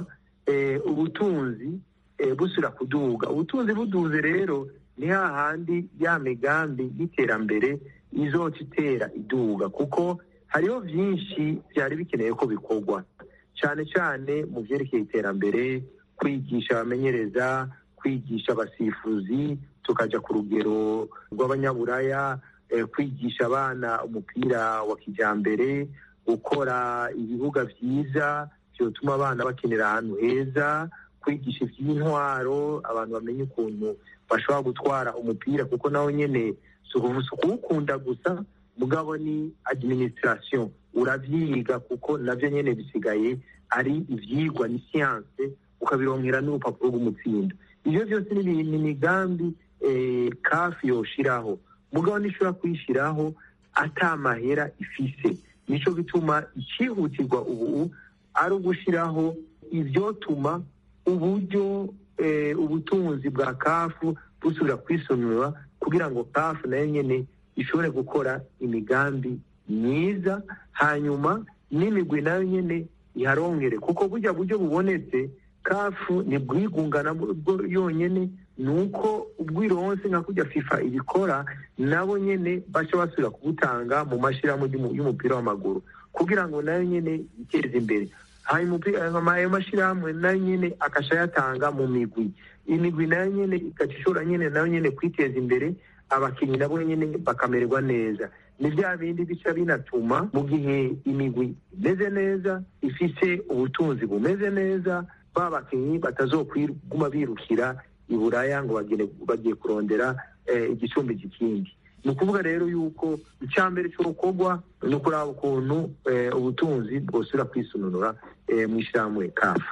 ubutunzi busubira kuduga ubutunzi buduze rero ni hahandi ya migambi y'iterambere izoca itera iduga kuko hariho byinshi byari bikeneye ko bikorwa cyane cyane mu byerekeye iterambere kwigisha abamenyereza kwigisha abasifuzi tukajya ku rugero rw'abanyaburaya kwigisha abana umupira wa kijyambere gukora ibibuga byiza byatuma abana bakenera ahantu heza kwigisha iby'intwaro abantu bamenye ukuntu bashobora gutwara umupira kuko nawe nyine si ukuwukunda gusa mugabo ni administration uravyiga kuko navyo nyene bisigaye ari ivyigwa ni siyanse ukabironkera n'urupapuro rw'umutsindo ivyo vyose ni imigambi kafi yoshiraho mugabo nishobora kuyishiraho ata mahera ifise nico gituma icihutirwa ubu ari ugushiraho ivyotuma uburyo ubutunzi bwa kafu busubira kwisonura kugira ngo kafu nayo nyene ishobore gukora imigambi myiza hanyuma n'imigwi nayo nyene iharongere kuko burya buryo bubonetse kafu ntibwigungana bwo yonyene ni uko ubwironse nka kujya fifa ibikora nabo nyene baca basubira kubutanga mu mashyirahamwe y'umupira w'amaguru kugira ngo nayo nyene yiteze imbere hanyuma ayo mashyirahamwe nayo nyene akasha yatanga mu migwi imigwi nayo nyene igaca ishobora nyene nayo nyene kwiteza imbere abakinnyi nabo nyene bakamererwa neza ni bya bindi bica binatuma mu gihe imigwi imeze neza ifise ubutunzi bumeze neza ba bakinnyi batazokwiguma birukira iburaya ngo bagiye kurondera igicumbi kikindi ni ukuvuga rero yuko icya mbere cy'urukorwa ni ukuraba ukuntu ubutunzi bwosubira kwisununura mu ishyirahamwe kafu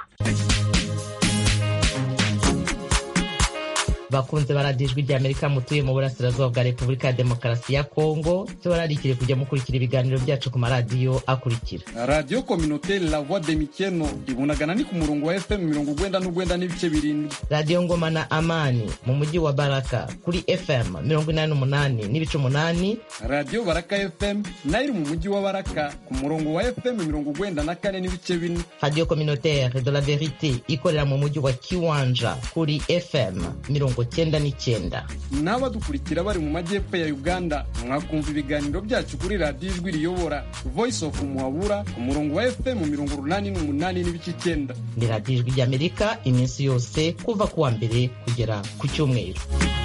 bakunze baradijwe rya amerika mutuye mu burasirazuba bwa repubulika ya demokarasi ya kongo cyo bararikire kujya mukurikira ibiganiro byacu ku maradiyo akurikira radiyo kominoteri la voix de mikeno ibunagana ni ku murongo wa fm mirongo ugwenda n'ugwenda n'ibice birindwi radiyo ngoma na amani mu mujyi wa baraka kuri fm mirongo inani n'umunani n'ibice umunani radiyo baraka fm nayo iri mu mujyi wa baraka ku murongo wa fm mirongo ugwenda na kane n'ibice bine radiyo kominoteri de la verite ikorera mu mujyi wa kiwanja kuri fm mirongo cyenda n'icyenda n'abadukurikira bari mu majyepfo ya uganda mwakumva ibiganiro byacu kuri radiyo ijwi riyobora voice of muhabura ku murongo wa fm mirongo urunani n'umunani n'ibice icyenda ni radiyo ijwi ry'amerika iminsi yose kuva ku wa mbere kugera ku cyumweru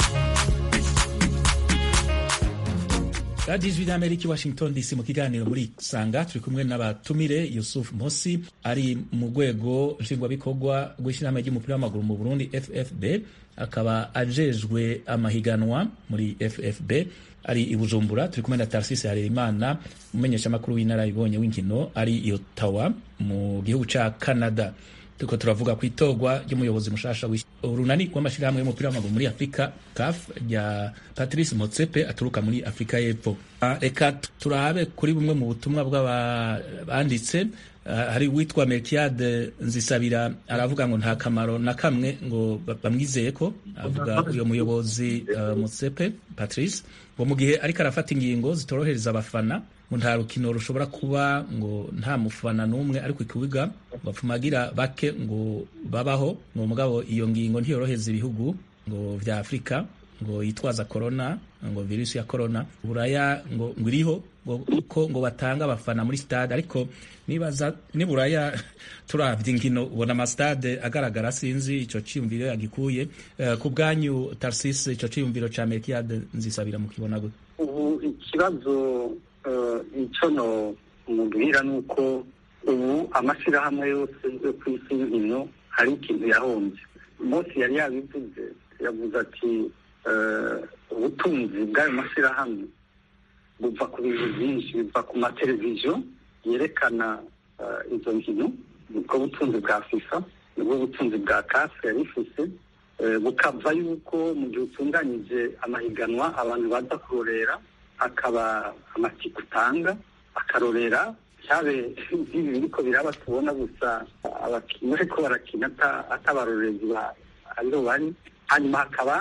radiyo ijwi ry'amerika i washington dc mu kiganiro muri sanga turi kumwe n'abatumire yusuf mosi ari mu rwego nshingwabikorwa rw'ishyirahamwe ry'umupira w'amaguru mu burundi ffb akaba ajejwe amahiganwa muri ffb ari i bujumbura turi kumwe na tarsisi harerimana umumenyeshamakuru w'inararibonye w'inkino ari i ottawa mu gihugu ca canada turiko turavuga ku itorwa ry'umuyobozi mushasha urunani rw'amashyirahamwe y'umupira w'amaguru muri afurika caf rya patrice motsepe aturuka muri afurika y'epfo reka turabe kuri bumwe mu butumwa bw'abanditse hari uwitwa melkiade nzisabira aravuga ngo nta kamaro na kamwe ngo bamwizeye ko avuga uyo muyobozi motsepe patrice ngo mu gihe ariko arafata ingingo zitorohereza abafana ngo nta rukino rushobora kuba ngo nta mufana n'umwe ari ku kibuga bapfumagira bake ngo babaho ngo mugabo iyo ngingo ntiyoroheza ibihugu ngo vya afurika ngo yitwaza corona ngo virusi ya corona buraya ngo ngo iriho ngo ko ngo batanga abafana muri stade ariko nibaza ni buraya turavye inkino ubona amastade agaragara sinzi ico ciyumviro yagikuye uh, ku bwanyu Tarsis ico ciyumviro ca Melkiade nzisabira mukibona gute ubu ikibazo icyo no mubwira ni uko ubu amashyirahamwe yose yo ku isi y'inkino hari ikintu yahombye Mose yari yabivuze yavuze ati ubutunzi bw'ayo mashyirahamwe buva ku bintu byinshi biva ku mateleviziyo yerekana izo nkino nibwo butunzi bwa fifa nibwo butunzi bwa kafe yari ifise bukava yuko mu gihe utunganyije amahiganwa abantu baza kurorera akaba amatike utanga akarorera cyabe nk'ibi biriko biraba tubona gusa abakinnyi bariko barakina atabarorerezi ariho bari hanyuma hakaba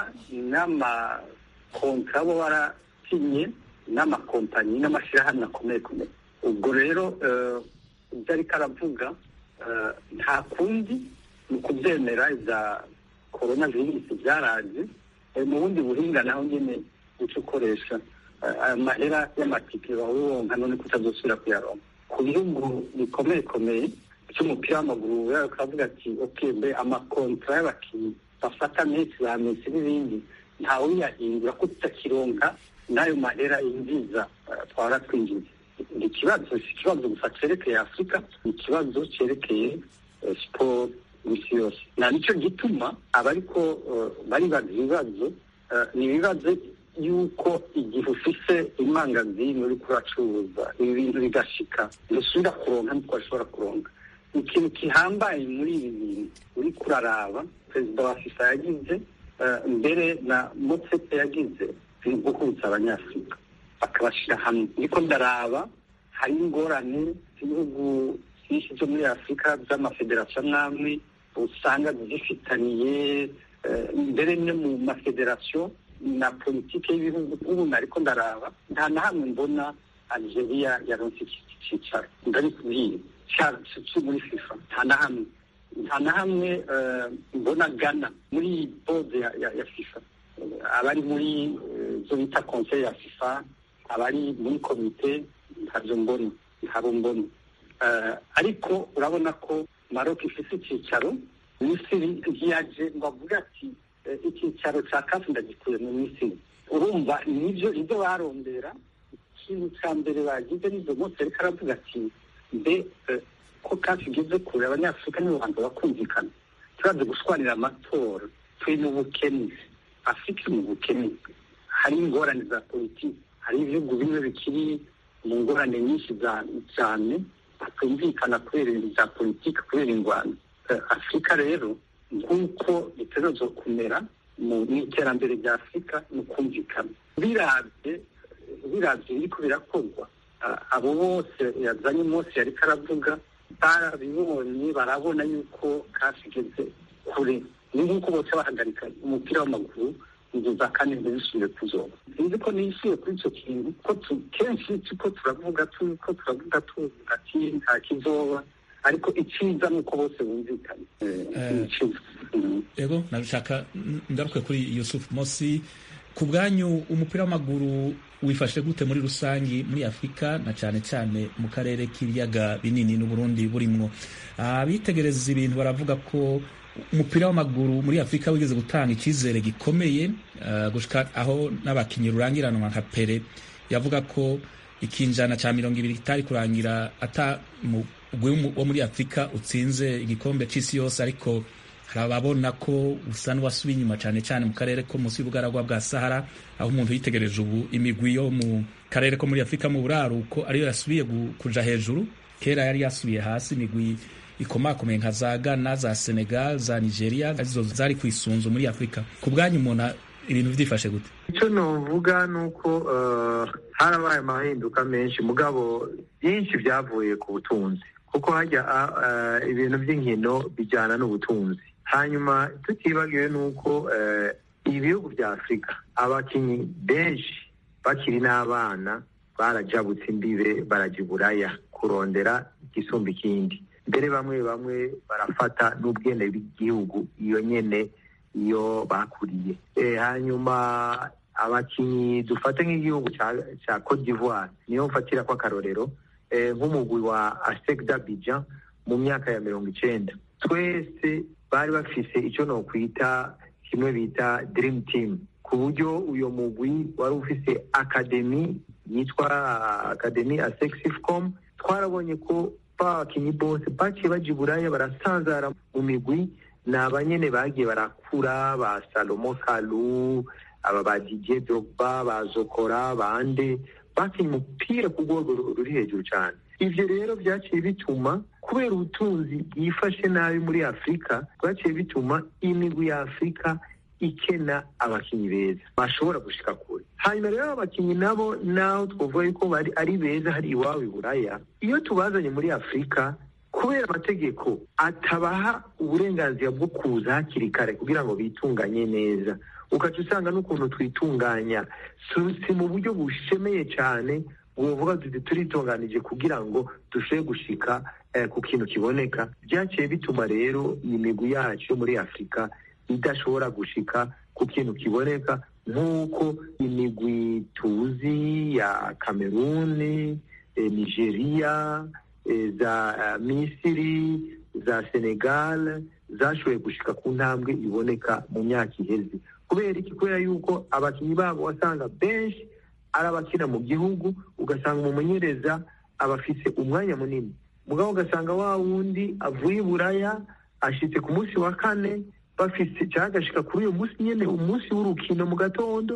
n'amakontra bo barasinye n'amakompanyi n'amashyirahamwe akomeye komeye ubwo rero ibyo ariko aravuga nta kundi ni ukubyemera za korona virusi byaraje mu bundi buhinga naho nyine uca ukoresha amahera y'amatike bawuronka none ko utazosubira kuyaronka ku bihugu bikomeye komeye cy'umupira w'amaguru bakavuga ati oke mbe amakontra y'abakinnyi bafata mesi ba mesi n'ibindi ntawe uyahindura ko tutakironka n'ayo mahera yinjiza twara twinjiza ni ikibazo si ikibazo gusa cyerekeye afurika ni ikibazo cyerekeye siporo isi yose nta nicyo gituma abariko baribaza ibibazo ni ibibazo yuko igihe ufise imangazini uriko uracuruza ibi bintu bigashika ntusubira kuronka niko washobora kuronka ikintu gihambaye muri ibi bintu uriko uraraba perezida wa fifa yagize mbere na motsepe yagize ni guhuza abanyafurika bakabashyira hamwe niko ndaraba hari ingorane z'ibihugu byinshi byo muri afurika by'amafederasiyo amwe usanga zifitaniye mbere no mu mafederasiyo na politiki y'ibihugu ubu nariko ndaraba nta na hamwe mbona algeria yaronse iki cyicaro ndabikubwiye cyo muri fifa nta na hamwe nta na hamwe mbona gana muri bode ya fifa abari muri zo bita konseye ya fifa abari muri komite ntabyo mbona ntabo mbona ariko urabona ko maroc ifite icyicaro misiri ntiyaje ngo avuge ati icyicaro cya kafi ndagikuye mu misiri urumva nibyo ibyo barondera ikintu cya mbere bagize n'ibyo bose ariko aravuga ati mbe ko kafi igeze kure abanyafurika nibo bantu bakumvikana turaze gushwanira amatora turi mu bukene afurika iri mu bukene hari ingorane za politiki hari ibihugu bimwe bikiri mu ngorane nyinshi cyane batumvikana kubera ibintu bya politiki kubera ingwano afurika rero nk'uko bitegerezwa kumera mu iterambere rya afurika ni ukumvikana birabye birabye biriko birakorwa abo bose yazanye umunsi yariko aravuga barabibonye barabona yuko kafi igeze kure ni nk'uko bose bahagarika umupira w'amaguru inzu za kane ntibisubire kuzoba sinzi ko niyisuye kuri icyo kintu ko kenshi tuko turavuga ko turavuga tuvuga ati nta kizoba ariko icyiza ni uko bose bumvikanye yego nabishaka ngaruke kuri yusuf mosi ku bwanyu umupira w'amaguru wifashe gute muri rusange muri afurika na cyane cyane mu karere k'ibiyaga binini n'uburundi burimwo abitegereza ibintu baravuga ko umupira w'amaguru muri afurika wigeze gutanga icyizere gikomeye gushika aho n'abakinnyi rurangiranwa nka pere yavuga ko ikinjana cya mirongo ibiri kitari kurangira ata umugwi wo muri afurika utsinze igikombe cy'isi yose ariko hari ababona ko usa n'uwasubiye inyuma cyane cyane mu karere ko munsi y'ubugaragwa bwa sahara aho umuntu yitegereje ubu imigwi yo mu karere ko muri afurika mu buraruko ariyo yasubiye kuja hejuru kera yari yasubiye hasi imigwi ikomakomeye nka za Ghana za Senegal za Nigeria arizo zari ku isunzu muri Afurika ku bwanyu umuntu ibintu byifashe gute icyo novuga ni uko harabaye amahinduka menshi mugabo byinshi byavuye ku butunzi kuko hajya ibintu by'inkino bijyana n'ubutunzi hanyuma tutibagiwe ni uko ibihugu bya afurika abakinnyi benshi bakiri n'abana barajabutse imbibe barajya iburaya kurondera igisumba ikindi mbere bamwe bamwe barafata n'ubwene bw'igihugu iyo nyene iyo bakuriye hanyuma abakinnyi dufate nk'igihugu cya Cote d'Ivoire niyo mfatira ko akarorero nk'umugwi wa Asec d'Abidjan mu myaka ya mirongo icenda twese bari bafise icyo nokwita kimwe bita dream team ku buryo uyo mugwi wari ufise akademi yitwa akademi asexifcom twarabonye ko babakinyi bose baciye baja iburaya barasanzara mu migwi ni abanyene bagiye barakura ba salomo kalu aba ba didier drogba ba zokora bande bakinye umupira ku rwego ruri hejuru cyane ivyo rero vyaciye bituma kubera ubutunzi bwifashe nabi muri afurika bwaciye bituma imigwi ya afurika ikena abakinyi beza bashobora gushika kure hanyuma rero abakinyi nabo naho twavuga yuko bari ari beza hari iwabo iburaya iyo tubazanye muri afurika kubera amategeko atabaha uburenganzira bwo kuza hakiri kare kugira ngo bitunganye neza ukaca usanga n'ukuntu twitunganya si mu buryo bushemeye cyane wovuga tuti turitunganije kugira ngo dushobore gushika ku kintu kiboneka byaciye bituma rero iyi migwi yacu yo muri afurika idashobora gushika ku kintu kiboneka nk'uko imigwi tuzi ya kameruni nigeria za misiri za senegal zashoboye gushika ku ntambwe iboneka mu myaka iheze kubera iki kubera yuko abakinnyi babo wasanga benshi ari abakina mu gihugu ugasanga umumenyereza aba afise umwanya munini mugabo ugasanga wa wundi avuye i buraya ashitse ku munsi wa kane bafise cyangwa agashika kuri uyu munsi nyene umunsi w'urukino mu gatondo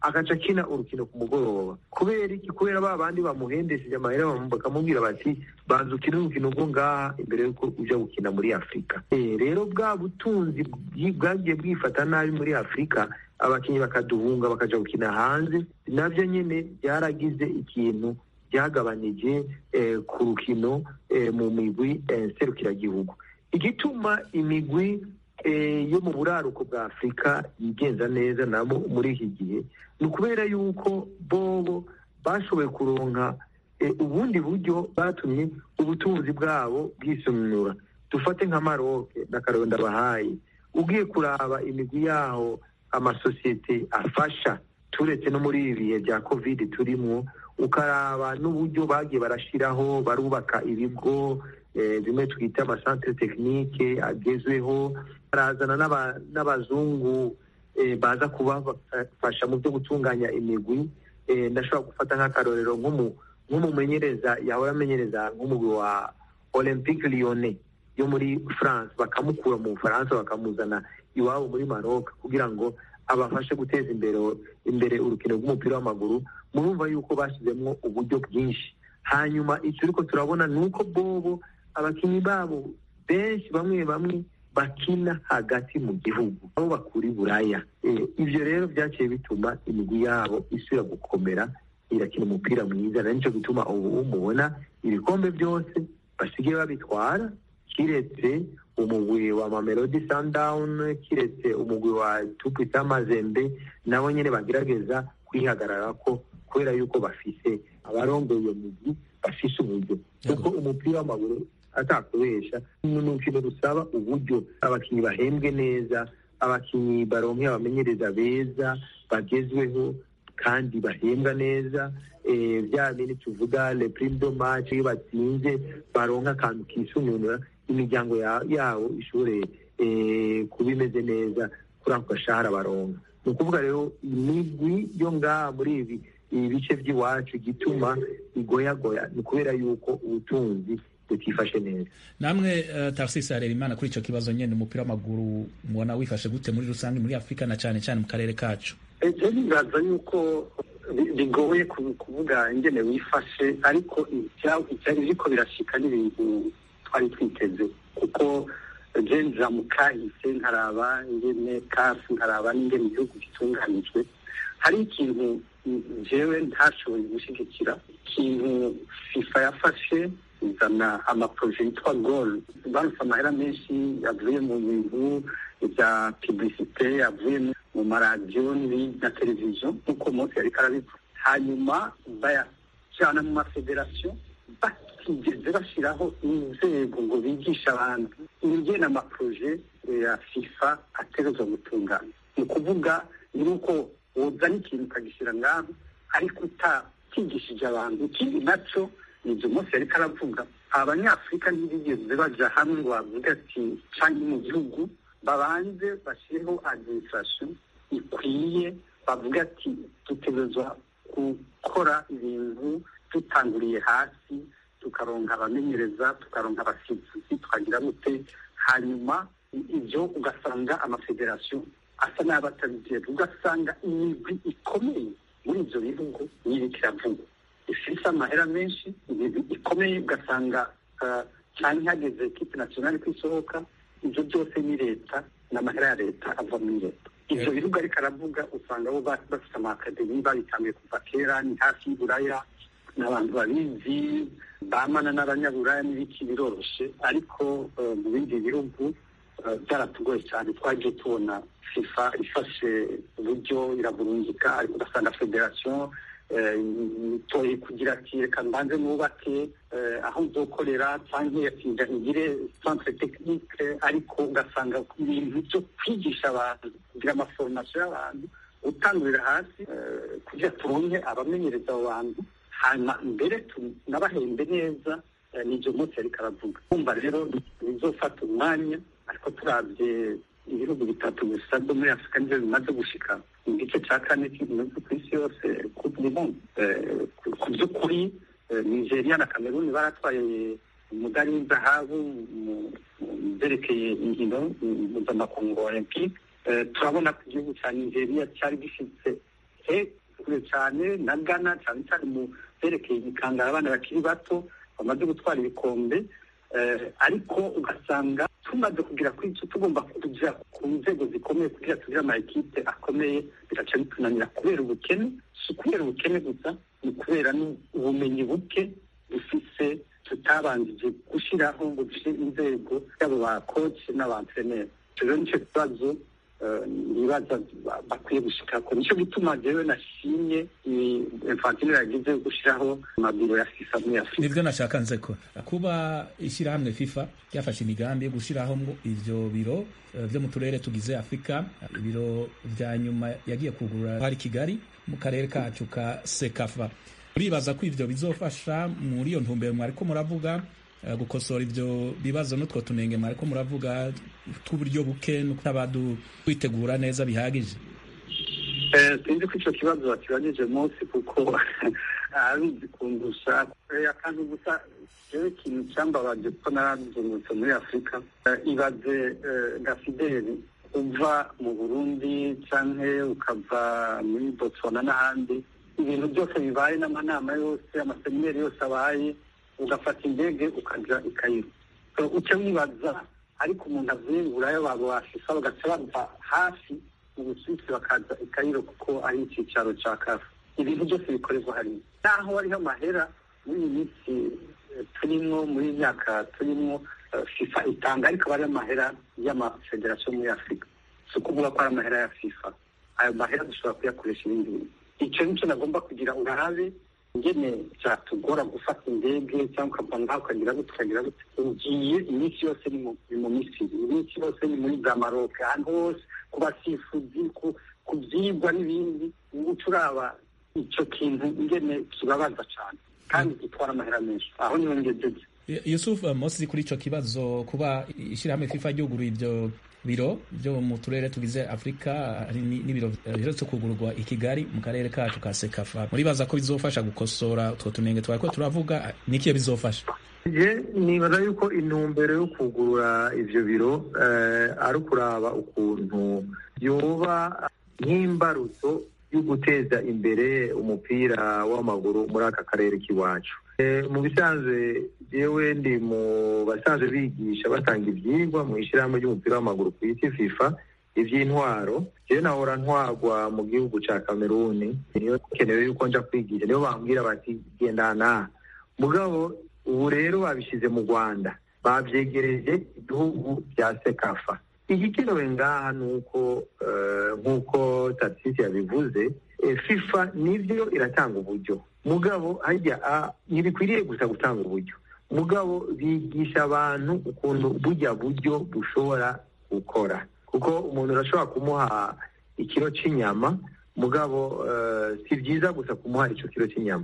agaca akina urukino ku mugoroba kubera iki kubera ba bandi bamuhendesheje amahera bakamubwira bati banza ukine urukino rwo ngaha imbere y'uko ujya gukina muri afurika rero bwa butunzi bwagiye bwifata nabi muri afurika abakinnyi bakaduhunga bakajya gukina hanze nabyo nyine byaragize ikintu byagabanije ku rukino mu migwi serukiragihugu igituma imigwi yo mu buraruko bwa afurika yigenza neza nabo muri iki gihe ni ukubera yuko bobo bashoboye kuronka ubundi buryo batumye ubutunzi bwabo bwisumura dufate nka maroke n'akaronda bahaye ugiye kuraba imigwi yaho amasosiyete afasha turetse no muri ibi bihe bya kovide turimo ukaraba n'uburyo bagiye barashyiraho barubaka ibigo bimwe twita amasantere tekinike agezweho barazana n'abazungu baza kubafasha mu byo gutunganya imigwi ndashobora gufata nk'akarorero nk'umumenyereza yahora amenyereza nk'umugwi wa olympique lyonnais yo muri france bakamukura mu bufaransa bakamuzana iwabo muri maroc kugira ngo abafashe guteza imbere imbere urukino rw'umupira w'amaguru murumva yuko bashyizemo uburyo bwinshi hanyuma icyo ariko turabona ni uko bobo abakinnyi babo benshi bamwe bamwe bakina hagati mu gihugu aho bakura i buraya ibyo rero byaciye bituma imigwi yabo isubira gukomera irakina umupira mwiza na nicyo gituma ubu mubona ibikombe byose basigaye babitwara kiretse umugwi wa mamelodi sundown kiretse umugwi wa tupita mazembe nabo nyine bagerageza kwihagarara ko kubera yuko bafise abarongoye iyo migwi bafise uburyo kuko umupira w'amaguru atakubesha ni urukino rusaba uburyo abakinnyi bahembwe neza abakinnyi baronke abamenyereza beza bagezweho kandi bahembwa neza bya bindi tuvuga le prime de match iyo batsinze baronka akantu kisununura imiryango yabo ishobore kuba imeze neza kuri ako gashahara baronka ni ukuvuga rero imigwi yo ngaha muri ibi ibi bice by'iwacu igituma igoyagoya ni ukubera yuko ubutunzi butifashe neza namwe tarisisi hareba imana kuri icyo kibazo nyine umupira w'amaguru mubona wifashe gute muri rusange muri afurika na cyane cyane mu karere kacu ejo bibaza yuko bigoye kuvuga ingene wifashe ariko icyari biriko birashika n'ibintu twari twiteze kuko genza mu kahise nkaraba ingene kafi nkaraba n'ingene igihugu gitunganijwe hari ikintu jewe ntashoboye gushyigikira ikintu fifa yafashe izana amaproje yitwa gol baruse amahera menshi yavuye mu bintu bya publicite yavuye mu maradiyo na televiziyo nk'uko munsi yariko arabivuga hanyuma bayajyana mu mafederasiyo batigeze bashyiraho inzego ngo bigishe abantu ingena amaproje ya fifa ategerezwa gutunganya ni ukuvuga ni uko wuzana ikintu ukagishyira ngaho ariko utakigishije abantu ikindi nacyo ni ibyo munsi yariko aravuga abanyafurika ntibigeze baja hamwe ngo bavuge ati canke mu gihugu babanze bashyireho administration ikwiye bavuga ati dutegerezwa gukora ibintu dutanguriye hasi tukaronka abamenyereza tukaronka abasifuzi tukagira gute hanyuma ibyo ugasanga amafederasiyo asa n'aba atabigera ugasanga imigwi ikomeye muri ibyo bihugu n'iriko iravuga ifise amahera menshi ibintu ikomeye ugasanga cyane hageze ekipe nasiyonali ko isohoka ibyo byose ni leta n'amahera ya leta ava muri leta ibyo bihugu ariko aravuga usanga bo bafite amakademi babitangiye kuva kera ni hafi y'uburaya n'abantu babizi bamana n'abanyaburaya n'ibiki biroroshe ariko mu bindi bihugu byaratugoye cyane twagiye tubona fifa ifashe uburyo iraburungika ariko ugasanga federasiyo itoye kugira ati reka mbanze nubake aho nzokorera cyangwa yatinda igire centre technique ariko ugasanga ibintu byo kwigisha abantu kugira amaforomasiyo y'abantu utangurira hasi kugira turonke abamenyereza abo bantu hanyuma mbere tunabahembe neza n'ibyo munsi yariko aravuga kumva rero bizofata umwanya ariko turabye ibihugu bitatu gusa byo muri afurika nibyo bimaze gushika mu gice cya kane cy'ibihugu ku isi yose ku by'ukuri nigeria na cameroon baratwaye umudari w'izahabu mu byerekeye inkino mpuzamakungu olympique turabona ko igihugu cya nigeria cyari gifite kure cyane na ghana cyane cyane mu byerekeye imikangara abana bakiri bato bamaze gutwara ibikombe ariko ugasanga tumaze kugira kuri icyo tugomba kujya ku nzego zikomeye kugira tugire ama ekipe akomeye bigaca bitunanira kubera ubukene si ukubera ubukene gusa ni ukubera ubumenyi buke dufise tutabanjije gushyiraho ngo dushyire inzego yabo ba koci n'abantreneri rero nicyo kibazo ibibazo bakwiye gushikako nicyo gituma jewe nashimye infantino yagize gushyiraho amabiro ya fifa muri afurika nibyo nashaka nze ko kuba ishyirahamwe fifa ryafashe imigambi yo gushyiraho ivyo biro vyo mu turere tugize afurika ibiro vya nyuma yagiye kugurura hari kigali mu karere kacu ka sekafa uribaza ko ivyo bizofasha muri iyo ntumbero mwariko muravuga gukosora ivyo bibazo n'utwo tunenge mwariko muravuga tw'uburyo buke n'utabadu kwitegura neza bihagije sinzi ko ico kibazo bakibajije munsi kuko abizi kundusha akantu gusa jewe ikintu cambabaje kuko narazungurutse muri afurika ibaze gafideli uva mu burundi canke ukava muri botswana n'ahandi ibintu byose bibaye n'amanama yose amasemineri yose abaye ugafata indege ukaja i Kairo uca wibaza ariko umuntu avuye buraya babo bafisa bagaca bava hafi mu busuwisi bakaza i Kairo kuko ari icyicaro ca kafu ibintu byose bikorerwa hariya naho hariho amahera muri iyi minsi turimwo muri iyi myaka turimwo fifa itanga ariko aba ari amahera y'amafederasiyo muri afurika si ukuvuga ko ari amahera ya fifa ayo mahera dushobora kuyakoresha ibindi bintu icyo nicyo nagomba kugira urabe ingene byatugora gufata indege cyangwa ukava ngaho ukagira gute ukagira gute ugiye iminsi yose ni mu misiri iminsi yose ni muri za maroke ahantu hose ku basifuzi ku byigwa n'ibindi uca uraba icyo kintu ingene kibabaza cyane kandi gitwara amahera menshi aho niho ngejeje yusuf mosi kuri icyo kibazo kuba ishyirahamwe fifa ryuguruye ibyo biro byo mu turere tugize afurika hari n'ibiro biherutse kugurwa i kigali mu karere kacu ka sekafa muribaza ko bizofasha gukosora utwo tunenge twari ko turavuga n'ikiyo bizofasha je nibaza yuko intumbero yo kugurura ivyo biro ari ukuraba ukuntu yoba nk'imbarutso yo guteza imbere umupira w'amaguru muri aka karere k'iwacu mu bisanzwe yewe ndi mu basanzwe bigisha batanga ibyigwa mu ishyirahamwe ry'umupira w'amaguru ku isi fifa iby'intwaro jewe nahora ntwagwa mu gihugu ca kameruni niyo kenewe yuko nja kwigisha niyo bambwira bati genda naha mugabo ubu rero babishyize mu rwanda babyegereje ibihugu bya sekafa igikenewe ngaha ni uko nk'uko tatisisi yabivuze fifa nibyo iratanga uburyo mugabo hajya ntibikwiriye gusa gutanga uburyo mugabo bigisha abantu ukuntu bujya buryo bushobora gukora kuko umuntu urashobora kumuha ikiro cy'inyama mugabo si byiza gusa kumuha icyo kiro cy'inyama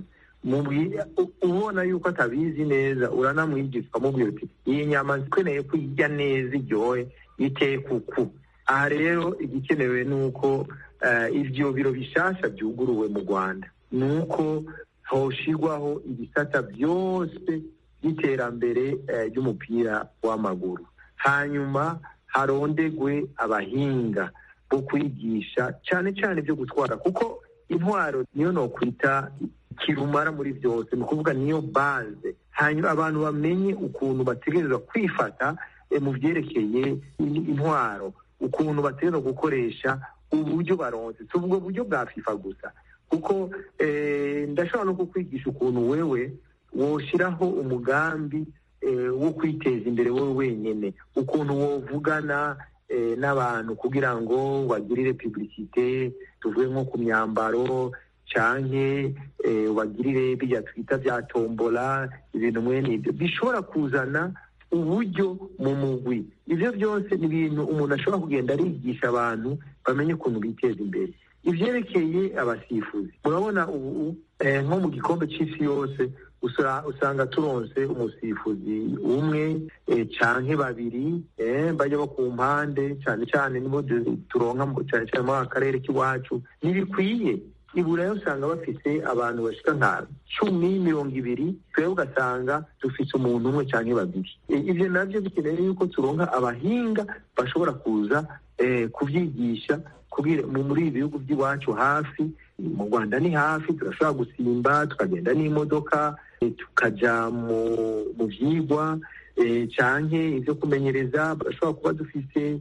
ubona yuko atabizi neza uranamwigisha ukamubwira uti iyi nyama zikeneye ko ijya neza iryohe iteye kuku aha rero igikenewe ni uko ibyo biro bishasha byuguruwe mu rwanda ni uko hoshirwaho ibisata byose by'iterambere ry'umupira w'amaguru hanyuma harondegwe abahinga bo kwigisha cyane cyane ibyo gutwara kuko intwaro niyo nokwita kirumara muri byose ni ukuvuga niyo baze hanyuma abantu bamenye ukuntu bategereza kwifata mu byerekeye intwaro ukuntu bategereza gukoresha uburyo baronse si ubwo buryo bwa fifa gusa kuko ndashobora no kukwigisha ukuntu wewe woshyiraho umugambi wo kwiteza imbere wowe wenyine ukuntu wovugana n'abantu kugira ngo bagirire publicite tuvuge nko ku myambaro canke bagirire bijya twita bya tombola ibintu mwene ibyo bishobora kuzana uburyo mu mugwi ibyo byose ni ibintu umuntu ashobora kugenda arigisha abantu bamenye ukuntu biteza imbere ibyerekeye abasifuzi murabona ubu nko mu gikombe cy'isi yose usanga turonse umusifuzi umwe canke babiri bajya bo ku mpande cyane cyane nibo turonka cyane cyane muri aka karere k'iwacu ntibikwiye iburayi usanga bafite abantu bashika nka cumi mirongo ibiri twebwe ugasanga dufite umuntu umwe cyangwa babiri ibyo nabyo bikeneye yuko turonka abahinga bashobora kuza kubyigisha muri ibi bihugu by'iwacu hafi mu rwanda ni hafi turashobora gusimba tukagenda n'imodoka tukaja mu vyigwa canke ivyo kumenyereza barashobora kuba dufise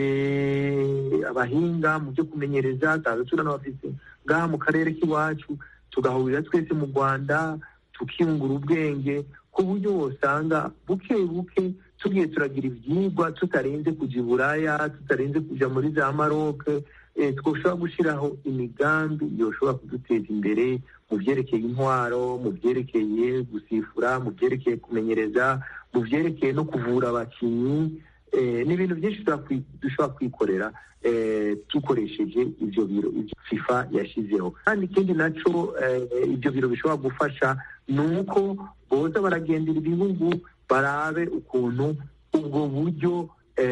abahinga mu byo kumenyereza taza turanabafise ngaha mu karere k'iwacu tugahurira twese mu rwanda tukiyungura ubwenge ku buryo wosanga buke buke tugiye turagira ivyigwa tutarinze kuja iburaya tutarinze kuja muri za maroke twoshobora gushyiraho imigambi yoshobora kuduteza imbere mu byerekeye intwaro mu byerekeye gusifura mu byerekeye kumenyereza mu byerekeye no kuvura abakinnyi ni ibintu byinshi dushobora kwikorera dukoresheje ibyo biro fifa yashyizeho kandi ikindi nacyo ibyo biro bishobora gufasha ni uko boza baragendera ibihugu barabe ukuntu ubwo buryo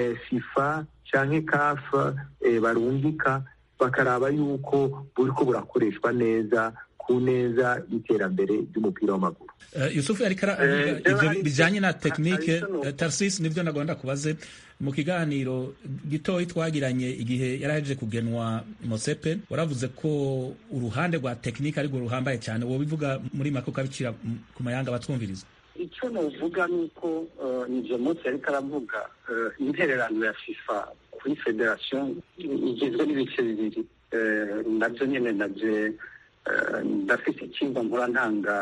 fifa cyangwa kafa barungika bakaraba yuko buri ko burakoreshwa neza ku neza y'iterambere ry'umupira w'amaguru yusufu ariko aravuga ibyo bijyanye na tekinike tarisisi nibyo nagomba kubaze mu kiganiro gitoya twagiranye igihe yari ahejeje kugenwa mosepe waravuze ko uruhande rwa tekinike arirwo ruhambaye cyane wowe bivuga muri make ukabicira ku mayanga abatwumviriza icyo navuga ni uko ibyo munsi ariko aravuga intererano ya fifa kuri federasiyo igizwe n'ibice bibiri nabyo nyine nabyo ndafite icyumba nkora ntanga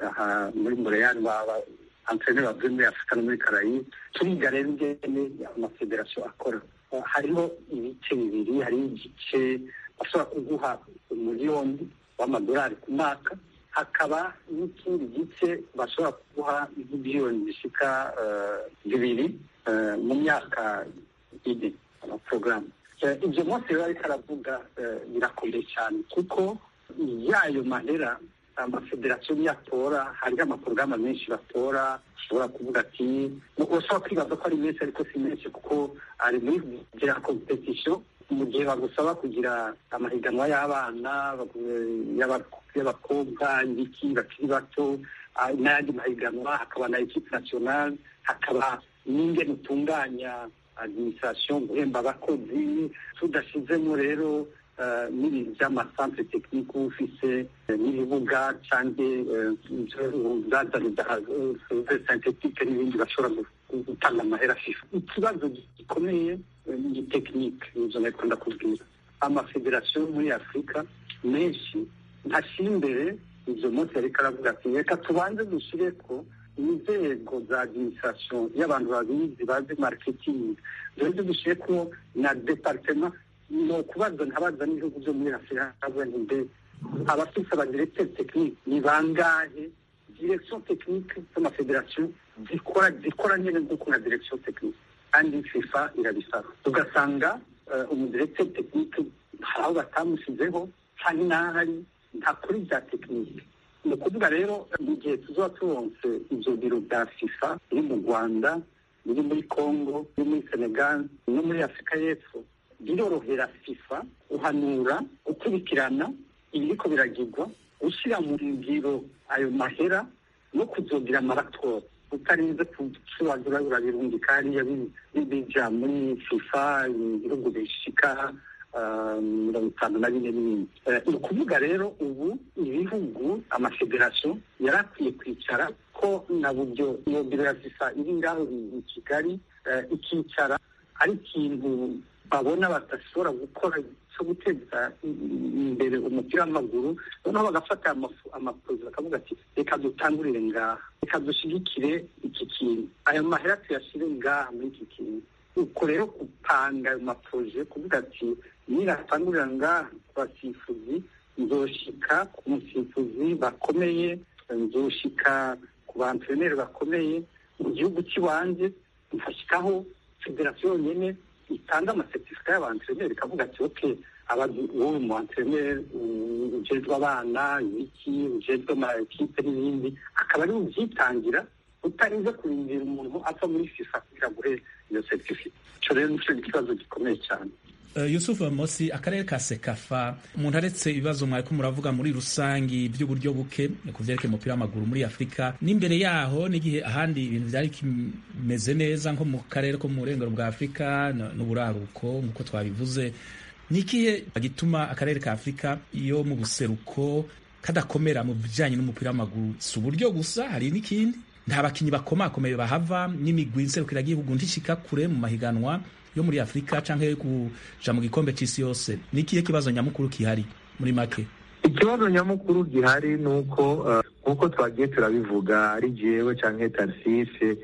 muri mureyani baba antreneri bavuye muri afurika no muri karayi turiga rero ingene amafederasiyo akora hariho ibice bibiri hariho igice bashobora kuguha umuriyoni w'amadolari ku mwaka hakaba n'ikindi gice bashobora kuguha miliyoni zishika bibiri mu myaka ine amaporogaramu ibyo munsi rero ariko aravuga birakomeye cyane kuko yayo mahera amafederasiyo niyo atora hariho amaporogaramu menshi batora ushobora kuvuga ati ushobora kwibaza ko ari menshi ariko si menshi kuko ari muri kugira kompetisiyo mu gihe bagusaba kugira amahiganwa y'abana y'abakobwa ibiki bakiri bato n'ayandi mahiganwa hakaba na ekipe nasiyonali hakaba n'ingene utunganya adiminisitirasiyo guhemba abakozi tudashyizemo rero n'ibintu by'amasantere tekinike uba ufise n'ibibuga cyangwa santetike n'ibindi bashobora gutanga amahera fifa ikibazo gikomeye ni tekinike nizo nari ndakubwira amafederasiyo muri afurika menshi ntashyira imbere ibyo munsi ariko aravuga ati reka tubanze dushyire ko inzego za adiminisitirasiyo y'abantu babizi bazi mariketingi duheze dushyire ko na deparitema ni ukubaza ntabaza n'ibihugu byo muri afurika ntimbe abafite abadiregiteri tekinike ni bangahe direkisiyo tekinike z'amafederasiyo zikora zikora nyine nk'uko na direkisiyo tekinike kandi fifa irabisaba ugasanga umudiregiteri tekinike hari aho batamushyizeho cyangwa n'ahari nta kuri bya tekinike ni ukuvuga rero mu gihe tuzaba turonse ibyo biro bya fifa biri mu rwanda biri muri congo biri muri senegal no muri afurika y'epfo birorohera fifa guhanura gukurikirana ibiriko biragirwa gushyira mu ngiro ayo mahera no kuzogira amaratora utarinze kucuragura urabirungika hariya bija muri fifa ibihugu bishika mirongo itanu na bine n'ibindi ni ukuvuga rero ubu ibihugu amafederasiyo yari akwiye kwicara ko na buryo iyo biro ya fifa iri ngaho i kigali ikicara ari ikintu babona badashobora gukora cyo guteza imbere umupira w'amaguru noneho bagafata amaproje bakavuga ati reka dutangurire ngaha reka dushyigikire iki kintu ayo mahera tuyashyire ngaha muri iki kintu uko rero gupanga ayo maproje kuvuga ati niratangurira ngaha ku basifuzi nzoshika ku musifuzi bakomeye nzoshika ku bantreneri bakomeye mu gihugu cy'iwanjye nkashyikaho federasiyo yonyine itanga amasertifika y'abantreneri ikavuga ati oke wowe mu antreneri ujejwe abana ibiki ujejwe amakipe n'ibindi akaba ari ubyitangira utarinze kurindira umuntu ava muri fifa kugira ngo uhe iyo seritifika icyo rero nicyo ikibazo gikomeye cyane yusufu mosi akarere ka sekafa umuntu aretse ibibazo mwariko muravuga muri rusangi by'uburyo buke ku vyerekeye umupira w'amaguru muri afurika n'imbere yaho n'igihe ahandi ibintu vyari kimeze neza nko mu karere ko mu burengero bwa afurika n'uburaruko nk'uko twabivuze ni ikihe gituma akarere ka afurika yo mu buseruko kadakomera mu bijyanye n'umupira w'amaguru si uburyo gusa hari n'ikindi nta bakinnyi bakomakomeye bahava n'imigwi nserukiragihugu ntishika kure mu mahiganwa yo muri afurika cyangwa yo kuja mu gikombe c'isi yose ni ikihe kibazo nyamukuru kihari muri make ikibazo nyamukuru gihari ni uko nk'uko twagiye turabivuga ari jewe canke tarisise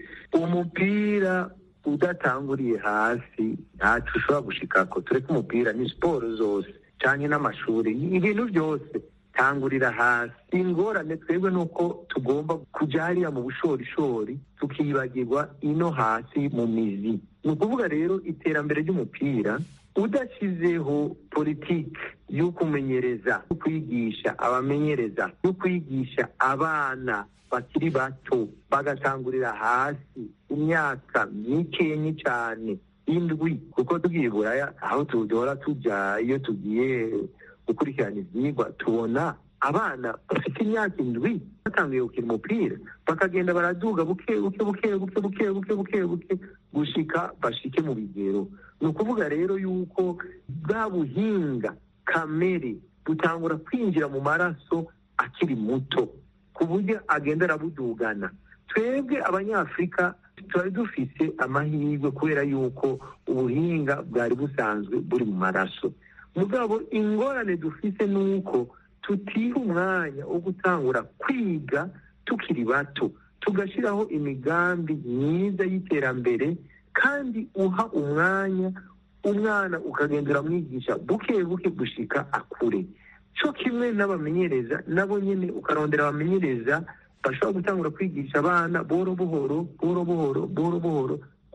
umupira udatanguriye hasi ntaco ushobora gushikako tureke umupira ni siporo zose canke n'amashuri ibintu byose tangurira hasi ingorane twebwe nuko tugomba kuja hariya mu bushorishori tukibagirwa ino hasi mu mizi ni ukuvuga rero iterambere ry'umupira udashyizeho politiki yo kumenyereza yo kwigisha abamenyereza yo kwigisha abana bakiri bato bagatangurira hasi imyaka mikenyi cyane indwi kuko tugiye buraya aho duhora tujya iyo tugiye gukurikirana ibyigwa tubona abana bafite imyaka indwi batangiye gukina umupira bakagenda baraduga buke buke buke buke buke buke buke buke gushika bashike mu bigero ni ukuvuga rero yuko bwa buhinga kamere butangura kwinjira mu maraso akiri muto ku buryo agenda arabudugana twebwe abanyafurika twari dufite amahirwe kubera yuko ubuhinga bwari busanzwe buri mu maraso mugabo ingorane dufite ni uko tutiha umwanya wo gutangura kwiga tukiri bato tugashyiraho imigambi myiza y'iterambere kandi uha umwanya umwana ukagenda uramwigisha buke buke gushika akure cyo kimwe n'abamenyereza nabo nyine ukarondera abamenyereza bashobora gutangura kwigisha abana boro buhoro boro buhoro boro buhoro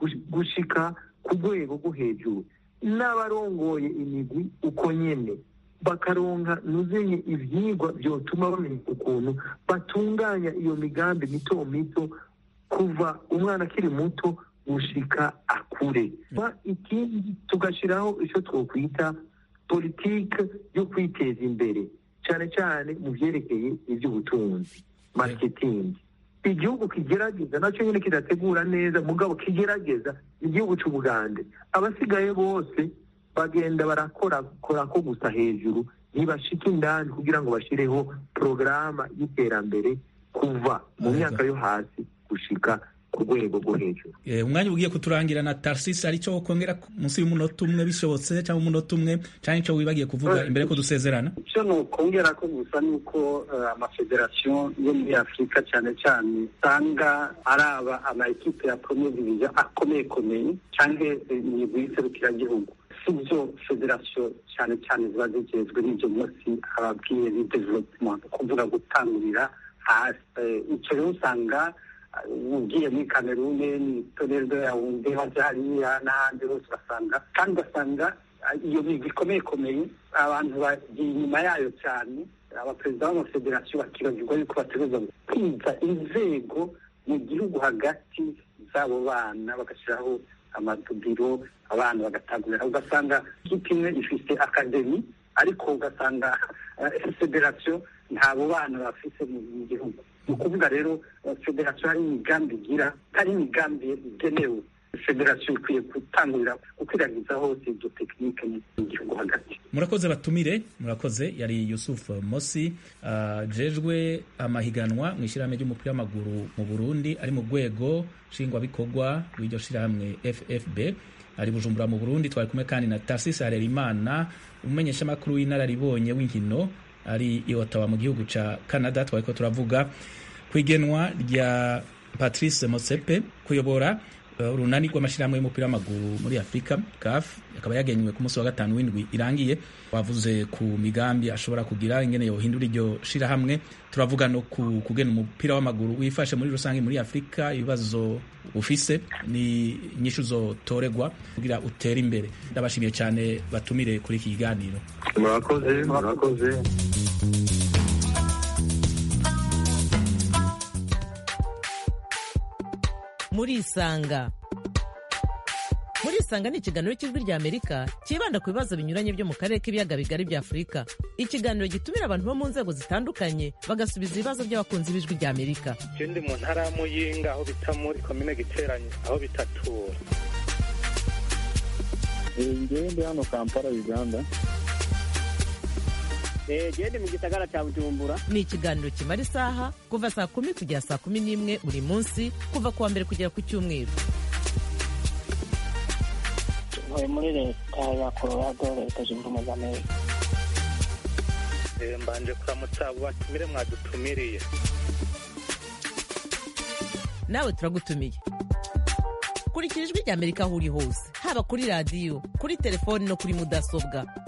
gushika ku rwego rwo hejuru n'abarongoye imigwi uko nyine bakaronka nuzenye ivyigwa vyotuma bamenya ukuntu batunganya iyo migambi mito mito kuva umwana akiri muto gushika akure ikindi tugashiraho ico twokwita politike yo kwiteza imbere cane cane mu vyerekeye ivy'ubutunzi marketing igihugu kigerageza nacyo nyine kidategura neza mugabo kigerageza igihugu c'ubugande abasigaye bose bagenda barakora ko gusa hejuru ntibashike indani kugira ngo bashireho porogaramu y'iterambere kuva mu myaka yo hasi gushika ku rwego rwo hejuru umwanya ugiye kuturangira na tarisisi ari cyo kongera munsi y'umunota umwe bishobotse cyangwa umunota umwe cyangwa icyo wibagiye kuvuga imbere ko dusezerana icyo ni ukongera ko gusa ni uko amafederasiyo yo muri afurika cyane cyane usanga araba ama ekipe ya premier division akomeye komeye cyangwa imigwi y'iserukiragihugu sibyo federasiyo cyane cyane ziba zigezwe n'ibyo munsi ababwiye ni development kuvuga gutangurira hasi icyo rero usanga ugiye muri kamerune ni toledo yawunde hajya hariya n'ahandi hose ugasanga kandi ugasanga iyo migwi ikomeye ikomeye abantu bagiye inyuma yayo cyane abaperezida b'amafederasiyo bakibagirwa yuko bategereza kwiga inzego mu gihugu hagati z'abo bana bagashyiraho amadubiro abana bagatangurira ugasanga ikipe imwe ifite akademi ariko ugasanga federasiyo ntabo bana bafite mu gihugu ni ukuvuga rero federasiyo hari imigambi igira hari imigambi igenewe federasiyo ikwiye gutangurira gukwiragiza hose ibyo tekinike mu gihugu hagati murakoze batumire murakoze yari yusuf mosi jejwe amahiganwa mu ishyirahamwe ry'umupira w'amaguru mu burundi ari mu rwego nshingwabikorwa rw'iryo shyirahamwe ffb ari bujumbura mu burundi twari kumwe kandi na tarsisi harerimana umumenyeshamakuru w'inararibonye w'inkino ari i Ottawa mu gihugu ca Canada twari ko turavuga ku igenwa rya Patrice Motsepe kuyobora urunani uh, rw'amashyirahamwe y'umupira w'amaguru muri Afurika CAF akaba yagenywe ku munsi wa gatanu w'indwi irangiye wavuze ku migambi ashobora kugira ingene yohindura iryo shirahamwe turavuga no ku kugena umupira w'amaguru wifashe muri rusange muri Afurika ibibazo ufise ni inyishu zotoregwa kugira utere imbere ndabashimiye cyane batumire kuri iki kiganiro murakoze murakoze murisanga murisanga ni ikiganiro cy'ijwi rya amerika cyibanda ku bibazo binyuranye byo mu karere k'ibiyaga bigari bya afurika ikiganiro gitumira abantu bo mu nzego zitandukanye bagasubiza ibibazo by'abakunzi b'ijwi rya amerika ikindi mu ntara ya muyinga aho bita muri komine giteranye aho bitatura ngewe ndi hano kampala uganda gende mu gisagara cya bujumbura ni ikiganiro kimara isaha kuva saa kumi kugera saa kumi n'imwe buri munsi kuva ku wa mbere kugera ku cyumweru ntuye muri leta ya colorado leta zunze ubumwe za amerika mbanje kuramutsa abo batumire mwadutumiriye nawe turagutumiye kurikira ijwi rya amerika aho uri hose haba kuri radiyo kuri telefoni no kuri mudasobwa